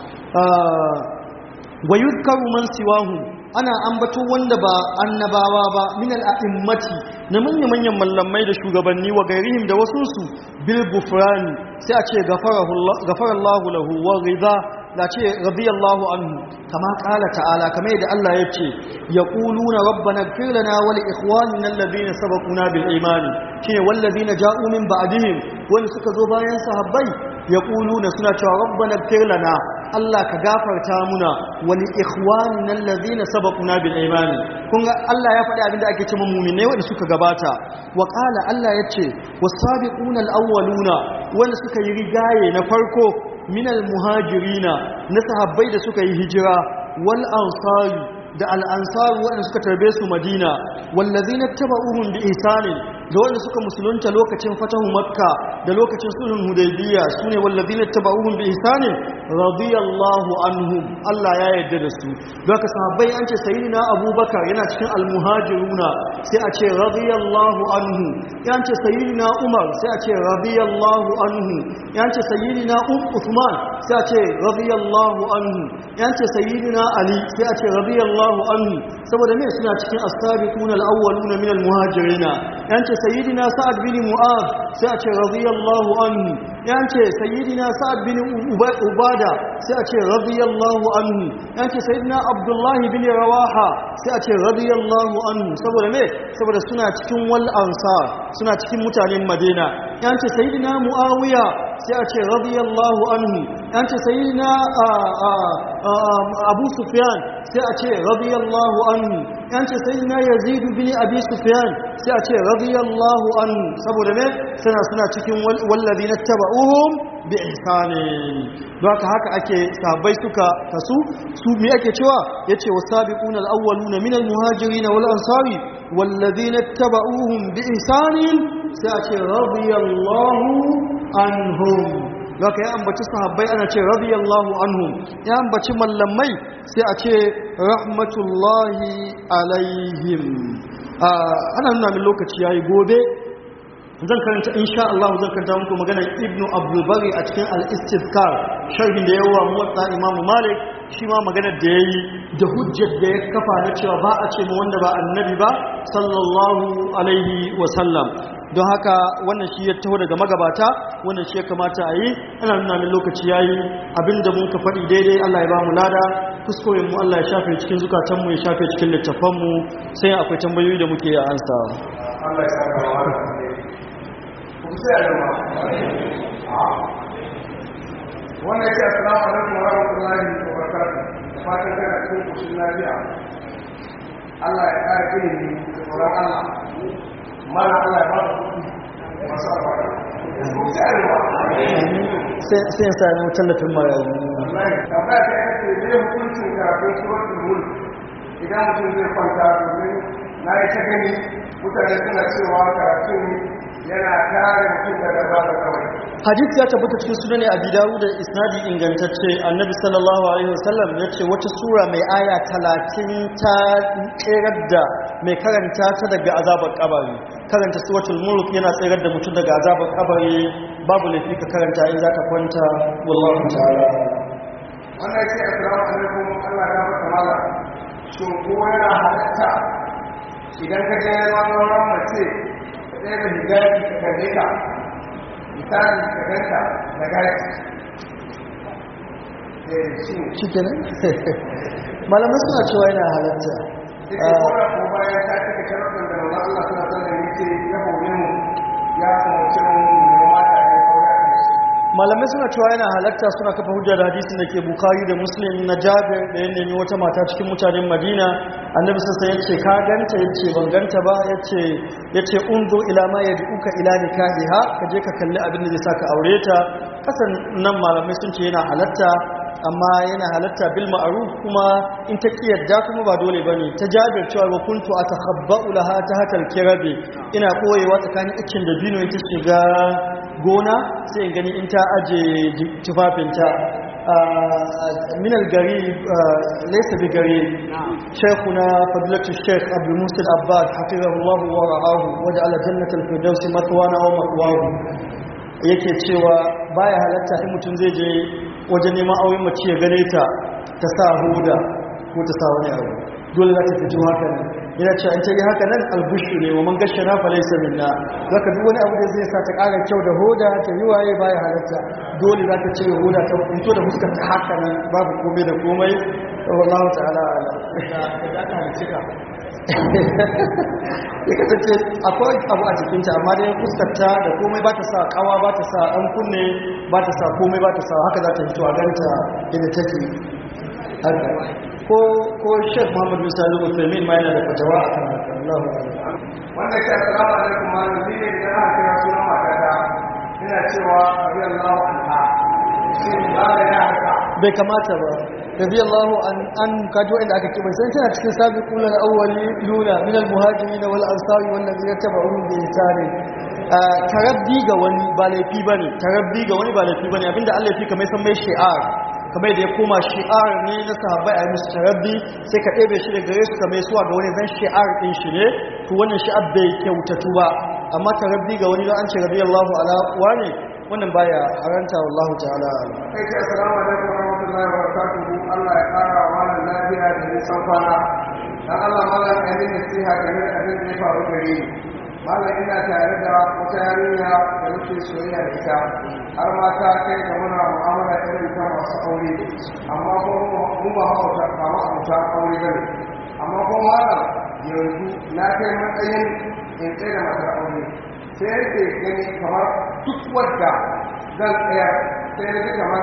wa yuzkaru man siwahu ana ambato wanda ba annabawa ba min al'a'immati na manya-manyan mallamai da shugabanni wa gairihim da wasu su bil gufrani sai a ce gafarallahu lahu wa rida da ce radiyallahu anhu kama kala ta'ala kamar yadda Allah ya ce ya ƙuluna rabbana gfir lana wal ikhwanina alladhina sabaquna bil imani shine wallazina ja'u min ba'dihim wanda suka zo bayan sahabbai ya ƙuluna suna cewa rabbana gfir lana Allah ka gafarta muna wani ikhwanina allazina sabaquna bil imani kun ga Allah ya faɗi abinda ake cewa mu'mine wanda suka gabata wa qala Allah yace was-sabiquna al-awwaluna wanda suka yi rigaye na farko minal muhajirina na sahabbai da suka yi hijira wal ansari da al ansari wanda suka tarbe su madina wallazina tabauhum bi ihsanin da wanda suka musulunta lokacin fatahu makka da lokacin sulhun hudaybiya sune wallazina tabauhum bi ihsanin radiyallahu anhum Allah ya yarda da su doka sahabbai an ce sayyidina abubakar yana cikin al muhajiruna sai a ce radiyallahu anhu yan ce sayyidina umar sai a ce radiyallahu anhu yan ce sayyidina uthman sai a ce radiyallahu anhu yan ce sayyidina ali sai a ce radiyallahu anhu saboda me suna cikin as-sabiquna al-awwaluna min al-muhajirina yan ce sayyidina sa'ad bin mu'adh sai a ce radiyallahu anhu yan ce sayyidina sa'ad bin ubada sai a ce radiyallahu anhu yan ce sayyidina abdullah bin rawaha sai a ce radiyallahu anhu saboda me saboda suna cikin wal ansar suna cikin mutanen madina yan ce sayyidina muawiya sai a ce radiyallahu anhu yan ce sayyidina abu sufyan sai a ce radiyallahu anhu yan ce sayyidina yazid bin abi sufyan sai a ce radiyallahu anhu saboda me suna suna cikin wallazina tabauhum bi ihsanin don haka haka ake sahabbai suka kasu su me ake cewa yace wasabiquna alawwaluna minal muhajirin wal ansari wallazina tabauhum bi ihsanin sai a ce radiyallahu anhum zaka ya ambaci sahabbai ana ce radiyallahu anhum ya ambaci mallamai sai a ce rahmatullahi alaihim ana nuna min lokaci yayi gobe zan karanta insha Allah zan karanta muku maganar Ibn Abdul Bari a cikin Al-Istizkar sharhin da yawa muwatta Imam Malik shi ma maganar da yayi da hujjar da ya kafa na cewa ba a ce mu wanda ba annabi ba sallallahu alaihi wa sallam don haka wannan shi ya taho daga magabata wannan shi ya kamata a yi ana nuna min lokaci yayi abinda mun ka faɗi daidai Allah ya ba mu lada kuskuren mu Allah ya shafe cikin zukatan mu ya shafe cikin littafan mu sai akwai tambayoyi da muke ansa Allah ya saka wa wannan yake assalamu alaikum wa rahmatullahi wa barakatuh fatan kana cikin kushin lafiya Allah ya kare ilimi da tsoron Allah mana Allah ya ba ku masu albarka sai ya sa mu tallafin marayu wallahi tambaya ta yake ne hukuncin karatun suratul mulk idan mutum zai kwanta domin na yi ta gani mutane suna cewa karatun yana kare mutum daga zaba kawai hadith ya tabbata cikin sunan abi dawud da isnadi ingantacce annabi sallallahu alaihi wasallam yace wata sura mai aya 30 ta tsirar da mai karanta ta daga azabar kabari karanta suratul mulk yana tsirar da mutum daga azabar kabari babu laifi ka karanta in zaka kwanta wallahu ta'ala wannan yake assalamu alaikum Allah ya maka mala shin ko yana halatta idan ka je neman auren mace ka tsaye da hijabi ka kalle ka misali ka ganta da gashi eh shi shi kenan malamai suna cewa yana halatta ita ko da ko bayan ta cika sharuɗin da manzon Allah suna sallan yake ya hore mu ya umarci mu mu mata ne aure a kai malamai suna cewa yana halatta suna kafa hujja da hadisin da ke bukari da muslim na jabir da ya nemi wata mata cikin mutanen madina annabi sassan ya ce ka ganta ya ce ban ganta ba ya ce ya ce unzo ila ma ya uka ila nikahiha ka je ka kalli abin da zai sa ka aure ta kasan nan malamai sun ce yana halatta amma yana halatta bil ma'ruf kuma in ta kiyarda kuma ba dole bane ta jabir cewa wa kuntu atakhabba'u laha tahta al-kirabi ina koyewa tsakanin iccin da bino ita shiga gona sai in gani in ta aje tufafinta من القريب ليس بقريب شيخنا فضيلة الشيخ عبد المحسن العباد حفظه الله ورعاه وجعل جنة الفردوس مثوانا ومأواه yake cewa baya halatta in mutum zai je wajen neman auren mace ya gane ta ta sa huda ko ta sa wani abu dole za ta fito haka nan yana cewa in ta yi haka nan albushu ne wa man gashe na falaisa minna zaka duk wani abu da zai sa ta ƙara kyau da hoda ta yi waye baya halatta dole za ta cire hoda ta fito da fuskar ta haka nan babu komai da komai wallahu ta'ala ya kasance akwai abu a jikinta amma dai fuskarta da komai ba ta sa kawa ba ta sa ɗan kunne ba ta sa komai ba ta sa haka za ta fito a ganta yadda take haka ko ko Sheikh Muhammad Musa Al-Uthaymeen ma yana da fatawa akan haka Allahu akbar wanda ke assalamu alaikum malam ni ne idan aka kira sunan matata ina cewa radiyallahu anha shin ba da ya haka bai kamata ba radiyallahu an an kaji wanda aka kiba sai tana cikin sabiqul awwali luna min al-muhajirin wal ansari wal ladina tabi'uhum bi ihsan tarabbi ga wani ba laifi bane tarabbi ga wani ba laifi bane abinda Allah ya fi kamar san mai shi'ar kamar da ya koma shi'ar ne na sahabbai a musu tarabbi sai ka ɗebe shi da gare su kamar suwa ga wani zan shi'ar ɗin shi ne to wannan shi'ar bai kyautatu ba amma tarabbi ga wani don an ce radiyallahu ala wane wannan baya haranta wallahu ta'ala alam kai ce assalamu alaikum wa rahmatullahi wa barakatuhu Allah ya kara wa malam lafiya da nisan kwana dan Allah malam ya yi nasiha game da abin da ya faru gare ni malam ina tare da wata yarinya da muke soyayya da ita har ma ta kai ga muna mu'amala irin ta masu aure amma ko mu ba hauta ba ma hauta aure bane amma ko malam yanzu na kai matsayin in tsaye da matar aure sai yake gani kamar duk wadda zan tsaya sai na ji kamar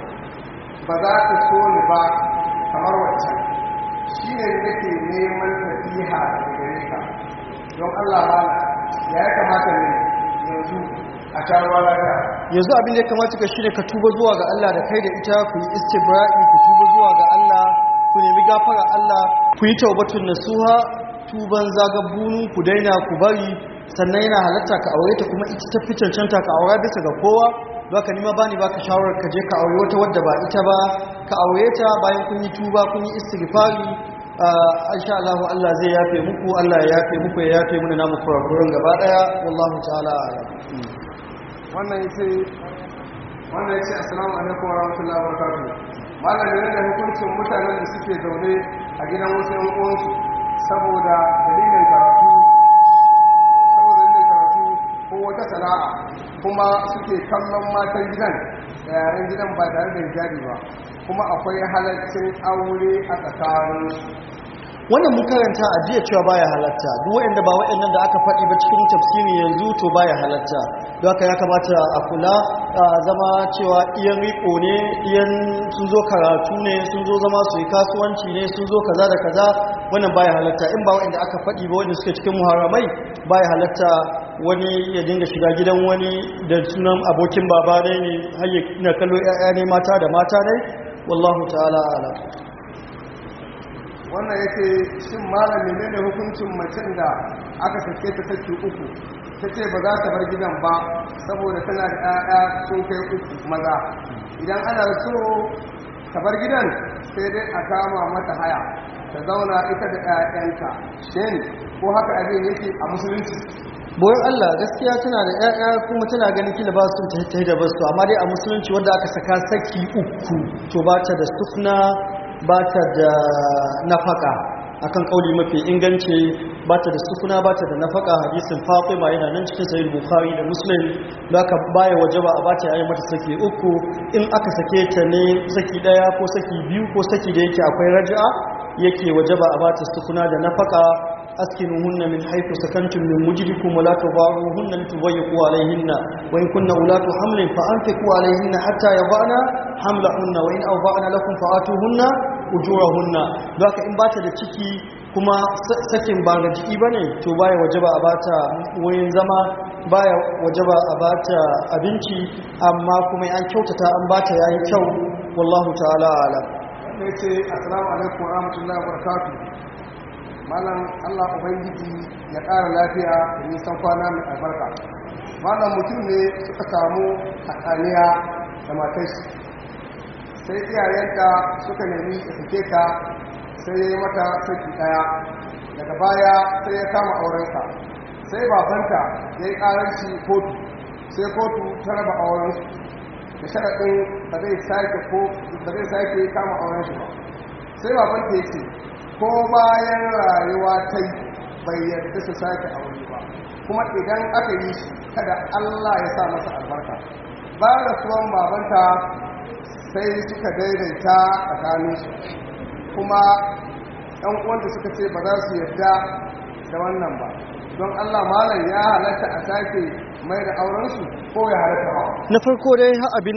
ba za ta so ni ba kamar wacce shi ne nake neman nasiha daga gare ka don Allah bala ya ya kamata ne yanzu a sha ruwa lafiya yanzu abin da ya kamata ka shine ka tuba zuwa ga Allah da kai da ita ku yi istibra'i ku tuba zuwa ga Allah ku nemi gafara Allah ku yi taubatun nasuha tuban zagabbunun ku daina ku bari sannan yana halatta ka aure ta kuma ita ta fi cancanta ka aura bisa ga kowa ba ka nima bani baka shawarar ka je ka aure wata wadda ba ita ba ka aure ta bayan kun yi tuba kun yi istighfari insha Allah Allah zai yafe muku Allah ya yafe muku ya yafe mana namu kurakuran gaba daya wallahu ta'ala a'lam wannan yace wannan yace assalamu alaikum wa rahmatullahi wa barakatuh malam ne da hukuncin mutanen da suke zaune a gidan wasu yan uwansu saboda dalilin karatu saboda dalilin karatu ko wata sana'a kuma suke kallon matan gidan da yaren gidan ba tare da hijabi ba kuma akwai halaccin aure a tsakaninsu wannan mun karanta a jiya cewa baya halatta duk wanda ba waɗannan da aka faɗi ba cikin tafsiri yanzu to baya halatta don haka ya kamata a kula a zama cewa iyan riko ne iyan sun zo karatu ne sun zo zama su yi kasuwanci ne sun zo kaza da kaza wannan baya halatta in ba waɗanda aka faɗi ba wanda suke cikin muharramai baya halatta wani ya dinga shiga gidan wani da sunan abokin baba ne ne har ya na kallo 'ya'ya ne mata da mata ne wallahu ta'ala a'lam wannan yake shin malam menene hukuncin macen da aka sake ta saki uku ta ce ba za ta bar gidan ba saboda tana da 'ya'ya sun kai uku maza idan ana so ta bar gidan sai dai a kama mata haya ta zauna ita da 'ya'yanta shin ko haka abin yake a musulunci boyon Allah gaskiya tana da ƴaƴa kuma tana ganin kila ba su ta da basu amma dai a musulunci wanda aka saka saki uku to ba ta da sufna ba ta da nafaka akan kauli mafi inganci ba ta da sufuna ba ta da nafaka hadisin fatima yana nan cikin sahih bukhari da muslim da ka baya wajaba a bata yayin mata saki uku in aka sake ta ne saki daya ko saki biyu ko saki da yake akwai raj'a yake wajaba a bata sufuna da nafaka askinuhunna min haythu sakantum min mujdikum wa la tudaruhunna litudayyiqu alayhinna wa in kunna ulatu hamlin fa anfiqu alayhinna hatta yadana hamlahunna wa in awda'na lakum fa'atuhunna ujurahunna haka in bata da ciki kuma sakin ba ga jiki bane to baya wajaba a bata wurin zama baya wajaba a bata abinci amma kuma an kyautata an bata yayi kyau wallahu ta'ala alam wanda ya ce assalamu alaikum wa rahmatullahi wa barakatuh malam allah ubangiji ya ƙara lafiya da nisan kwana mai albarka malam mutum ne suka samu hatsaniya da matashi sai iyayenta suka nemi ya sake ta sai ya yi mata saki ɗaya daga baya sai ya kama aurensa sai babanta ya yi ƙaranci kotu sai kotu ta raba aurensu da sharaɗin ba zai sake ko ba zai sake kama auren shi ba sai baban ta yace ko bayan rayuwa ta yi bai yarda su sake aure ba kuma idan aka yi shi kada Allah ya sa masa albarka bayan rasuwan babanta sai suka daidaita tsakaninsu kuma ɗan uwanta suka ce ba za su yarda da wannan ba don Allah malam ya halatta a sake mai da aurensu ko ya halatta ba na farko dai ha abin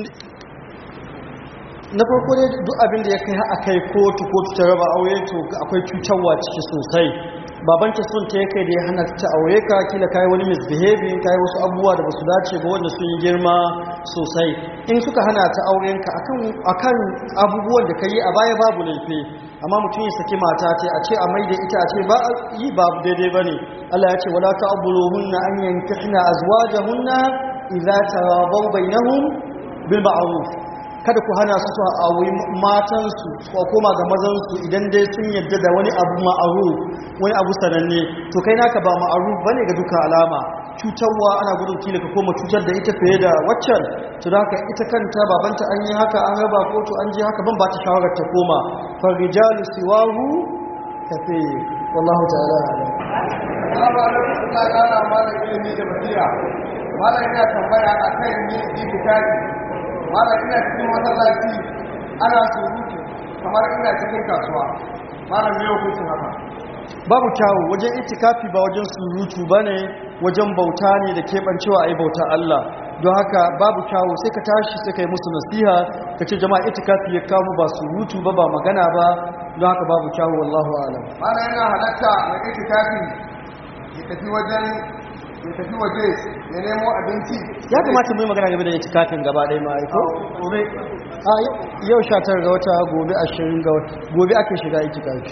na farko dai duk abin da ya kai ha akai kotu kotu ta raba aure to akwai cutarwa ciki sosai baban ta son ta yake da ya hana ta aure ka kila kai wani misbehaving kai wasu abubuwa da basu dace ba wanda sun yi girma sosai in suka hana ta auren ka akan akan abubuwan da kai a baya babu laifi amma mutum ya saki mata ta a ce a mai da ita a ce ba yi babu daidai bane Allah ya ce wala ta'buluhunna an yankihna azwajahunna idza tarabaw bainahum bil ma'ruf kada ku hana su su auri matansu ko koma ga mazansu idan dai sun yadda da wani abu ma'ruf wani abu sananne to kai naka ba ma'ruf bane ga duka alama cutarwa ana gudun kila ka koma cutar da ita fiye da waccan to da haka ita kanta babanta an yi haka an raba kotu an je haka ban ba ta shawarar ta koma farijalu siwahu kafe wallahu ta'ala alam Assalamu alaikum Allah ya kara malam ilimi da basira. Malam ina tambaya a kan ni itikafi. Malam ina cikin masallaci ana surutu kamar ina cikin kasuwa. Malam me hukuncin haka? babu kyawu wajen itikafi ba wajen surutu bane wajen bauta ne da keɓancewa a yi bauta Allah don haka babu kyawu sai ka tashi sai ka yi musu nasiha ka ce jama'a itikafi ya kamu ba surutu ba ba magana ba don haka babu kyawu wallahu alam Malam yana halatta mai itikafi ya tafi wajen ya tafi waje ya nemo abinci. ya kamata mu yi magana game da itikafin gaba ɗaya ma aiko gobe a yau 19 ga wata gobe 20 ga wata gobe ake shiga itikafi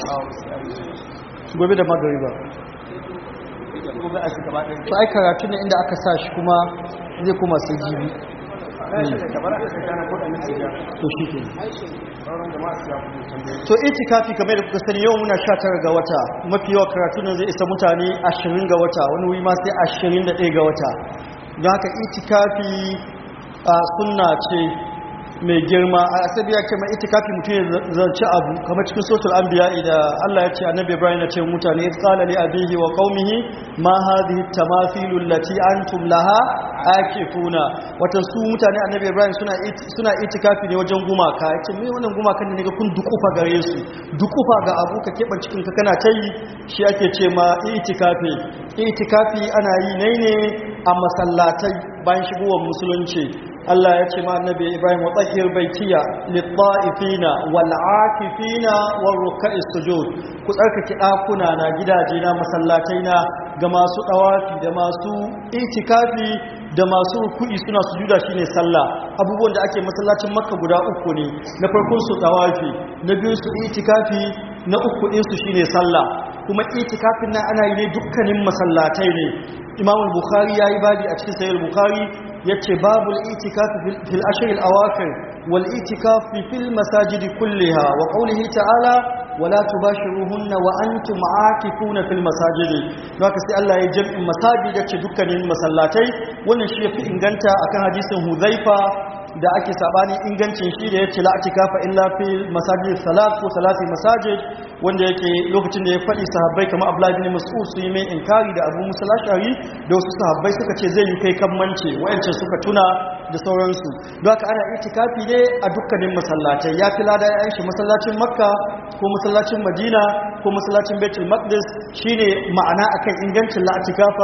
gobe da magariba Gobe a shiga ba ɗaya. to ai karatu ne inda aka sa shi kuma zai kuma sai jibi Kamar aka shiga na kuɗin shiga. to shi ke Sauran jama'a su ya kuɗin tambaye. to itikafi kamar da kuka sani yau muna 19 ga wata mafi yawa karatu nan zai isa mutane 20 ga wata wani wuri ma sai 21 ga wata don haka itikafi a sunna ce mai girma a asabi ya ce mai itikafi mutum ya zarci abu kamar cikin sotul anbiya da Allah ya ce annabi Ibrahim ya ce mutane ya tsala li abihi wa qaumihi ma hadhihi tamathilu allati antum laha akifuna wata su mutane annabi Ibrahim suna it- suna itikafi ne wajen gumaka ya ce me wannan gumakan ne ga kun dukufa gare su dukufa ga abu ka keɓar cikin ka kana tayi shi ake ce ma itikafi itikafi ana yi ne ne a masallatai bayan shigowar musulunci Allah ya ce ma annabi Ibrahim wa tsahir baitiya lit-ta'ifina wal-akifina war-ruk'is sujud ku tsarkake dakuna na gidaje na masallatai na ga masu dawafi da masu itikafi da masu ruku'i suna sujuda shine sallah abubuwan da ake masallacin Makka guda uku ne na farkon su dawafi na biyu su itikafi na uku din su shine sallah kuma itikafin nan ana yi ne dukkanin masallatai ne Imam al-Bukhari yayi babi a cikin Sahih al-Bukhari yace babul itikafi fil- fil ashr al-awakhir wal itikafi fil masajid kulliha wa qawlihi ta'ala wala tubashiruhunna wa antum aakifuna fil masajid haka sai Allah ya jam'in masajid yace dukkanin masallatai wannan shi yafi inganta akan hadisin Huzaifa da ake sabani ingancin shi da yace la atikafa illa fil masajid salat ko salati masajid wanda yake lokacin da ya faɗi sahabbai kamar Abdullah ibn Mas'ud su yi mai inkari da Abu Musa al-Ash'ari da wasu sahabbai suka ce zai yi kai kan mance wayancan suka tuna da sauransu don haka ana itikafi ne a dukkanin masallatai ya fi lada ya shi masallacin Makka ko masallacin Madina ko masallacin Baitul Maqdis shine ma'ana akan ingancin la atikafa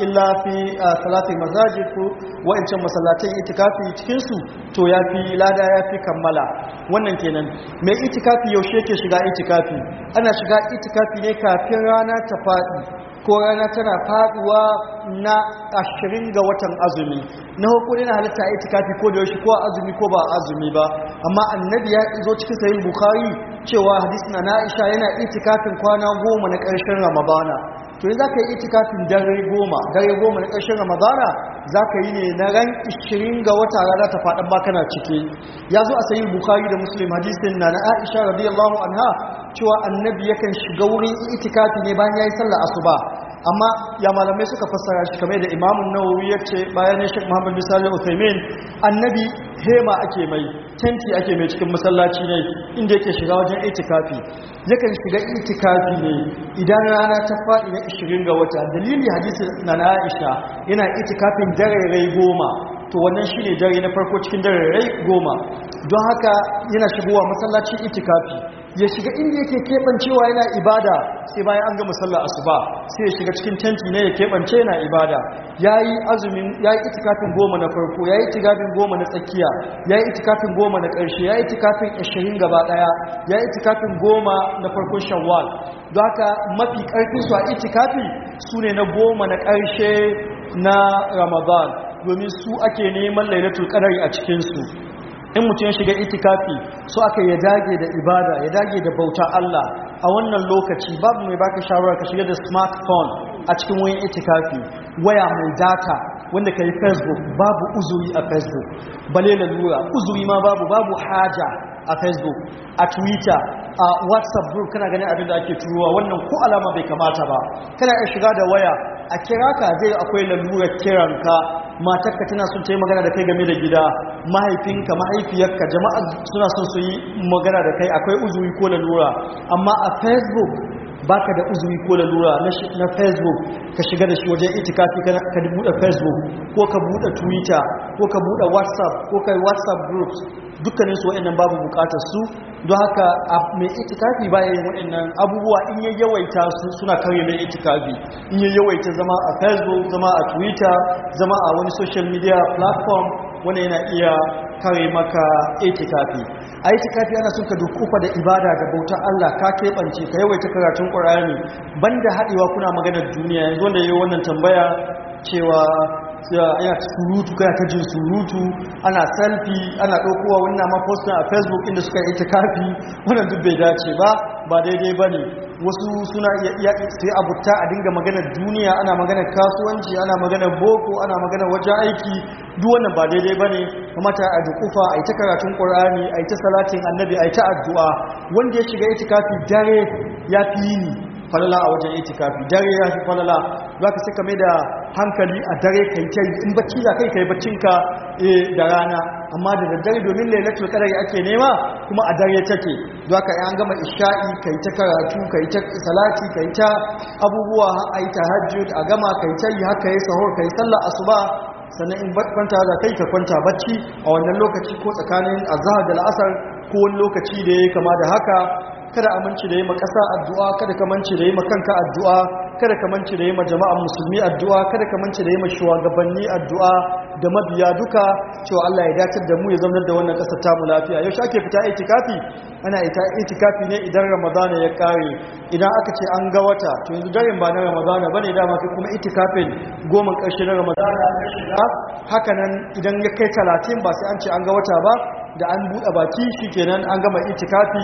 illa fi salatin masajid ko wa'ancan masallatai itikafi cikin su to yafi lada yafi kammala wannan kenan mai itikafi yaushe yake shiga itikafi ana shiga itikafi ne kafin rana ta faɗi ko rana tana faduwa na ashirin ga watan azumi na hukuri na halitta a itikafi ko da yaushe ko azumi ko ba azumi ba amma annabi ya zo cikin sayin bukhari cewa hadisi na na'isha yana itikafin kwana goma na ƙarshen ramadana to yi za ka yi itikafin dare goma dare goma na ƙarshen ramadana za ka yi ne na ran 20 ga wata rana ta faɗin ba kana ciki ya zo a sayin bukhari da muslim hadisin na na aisha radiyallahu anha cewa annabi yakan shiga wurin itikafi ne bayan ya yi sallar asuba amma ya malamai suka fassara shi kamar da imamun nawawi ya ce bayan ya shek muhammad misali uthaymin annabi hema ake mai tenti ake mai cikin masallaci ne inda yake shiga wajen itikafi yakan shiga itikafi ne idan rana ta faɗi na 20 ga wata dalili hadisi na na aisha yana itikafin dare goma to wannan shine dare na farko cikin dare goma don haka yana shigowa masallacin itikafi ya shiga inda yake keɓancewa yana ibada sai bayan an gama sallar asuba sai ya shiga cikin tenti ne ya keɓance yana ibada ya yi azumin ya yi itikafin goma na farko ya yi itikafin goma na tsakiya ya yi itikafin goma na ƙarshe ya yi itikafin ashirin gaba ɗaya ya yi itikafin goma na farkon shawwal don haka mafi ƙarfin su a itikafi su ne na goma na ƙarshe na ramadan domin su ake neman lailatul qadari a cikinsu in mutum ya shiga itikafi so aka ya dage da ibada ya dage da bauta Allah a wannan lokaci babu mai baka shawara ka shiga da smartphone a cikin wayan itikafi waya mai data wanda ka yi facebook babu uzuri a facebook bale lalura uzuri ma babu babu haja a facebook a twitter a whatsapp group kana ganin abin da ake turuwa wannan ko alama bai kamata ba kana iya shiga da waya a kira ka zai akwai lalurar kiranka matarka tana son ta yi magana da kai game da gida mahaifinka mahaifiyarka jama'a suna son su yi magana da kai akwai uzuri ko lalura amma a facebook baka da uzuri ko lalura na facebook ka shiga da shi wajen itikafi ka buɗe facebook ko ka buɗe twitter ko ka buɗe whatsapp ko ka whatsapp groups dukkanin su waɗannan babu bukatar su don haka mai itikafi baya yin waɗannan abubuwa in ya yawaita su suna karye mai itikafi in ya yawaita zama a facebook zama a twitter zama a wani social media platform wanda yana iya kare maka itikafi a itikafi ana son ka dukufa da ibada da bautar Allah ka keɓance ka yawaita karatun ƙur'ani banda haɗewa kuna maganar duniya yanzu wanda yayi wannan tambaya cewa yana surutu kana ta jin surutu ana selfie ana ɗaukowa wannan ma postin a facebook inda suka yi itikafi wannan duk bai dace ba ba daidai ba ne wasu suna iya sai abuta a dinga maganar duniya ana maganar kasuwanci ana maganar boko ana maganar wajen aiki duk wannan ba daidai ba ne kamata a dukufa a yi ta karatun ƙur'ani a yi ta salatin annabi a yi ta addu'a wanda ya shiga itikafi dare ya fi yini falala a wajen itikafi dare ya fi falala za ka saka mai da hankali a dare kai ta yi in bacci za kai kai baccinka da rana amma da daddare domin lailatul qadari ake nema kuma a dare take za ka yi an gama isha'i kai ta karatu kai ta salati kai ta abubuwa a yi tahajjud a gama kai ta yi haka yi sahur kai sallar asuba sannan in kwanta za kai ka kwanta bacci a wannan lokaci ko tsakanin azhar da la'asar ko wani lokaci da ya kama da haka kada aminci da yi ma ƙasa addu'a kada ka manci da yi ma kanka addu'a kada ka manci da yi ma jama'an musulmi addu'a kada ka manci da yi ma shugabanni addu'a da mabiya duka cewa Allah ya dacar da mu ya zaunar da wannan ƙasar tamu lafiya yau ake fita itikafi ana ita itikafi ne idan ramadana ya kare idan aka ce an ga wata to yanzu daren ba na ramadana bane dama kai kuma itikafin goma ƙarshe na ramadana ya shiga haka nan idan ya kai talatin ba sai an ce an ga wata ba da an buɗe baki shikenan an gama itikafi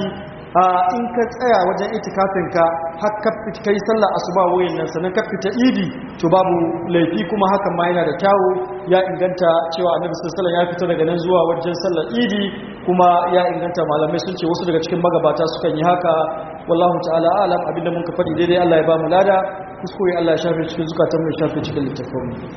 in ka tsaya wajen itikafinka har ka kai sallar asuba wurin nan sannan ka fita idi to babu laifi kuma hakan ma yana da kyawu ya inganta cewa annabi sallallahu ya fita daga nan zuwa wajen sallar idi kuma ya inganta malamai sun ce wasu daga cikin magabata sukan yi haka wallahu ta'ala alam abinda mun ka faɗi daidai Allah ya ba mu lada kuskure Allah ya shafe cikin zukatan mu ya shafe cikin littafin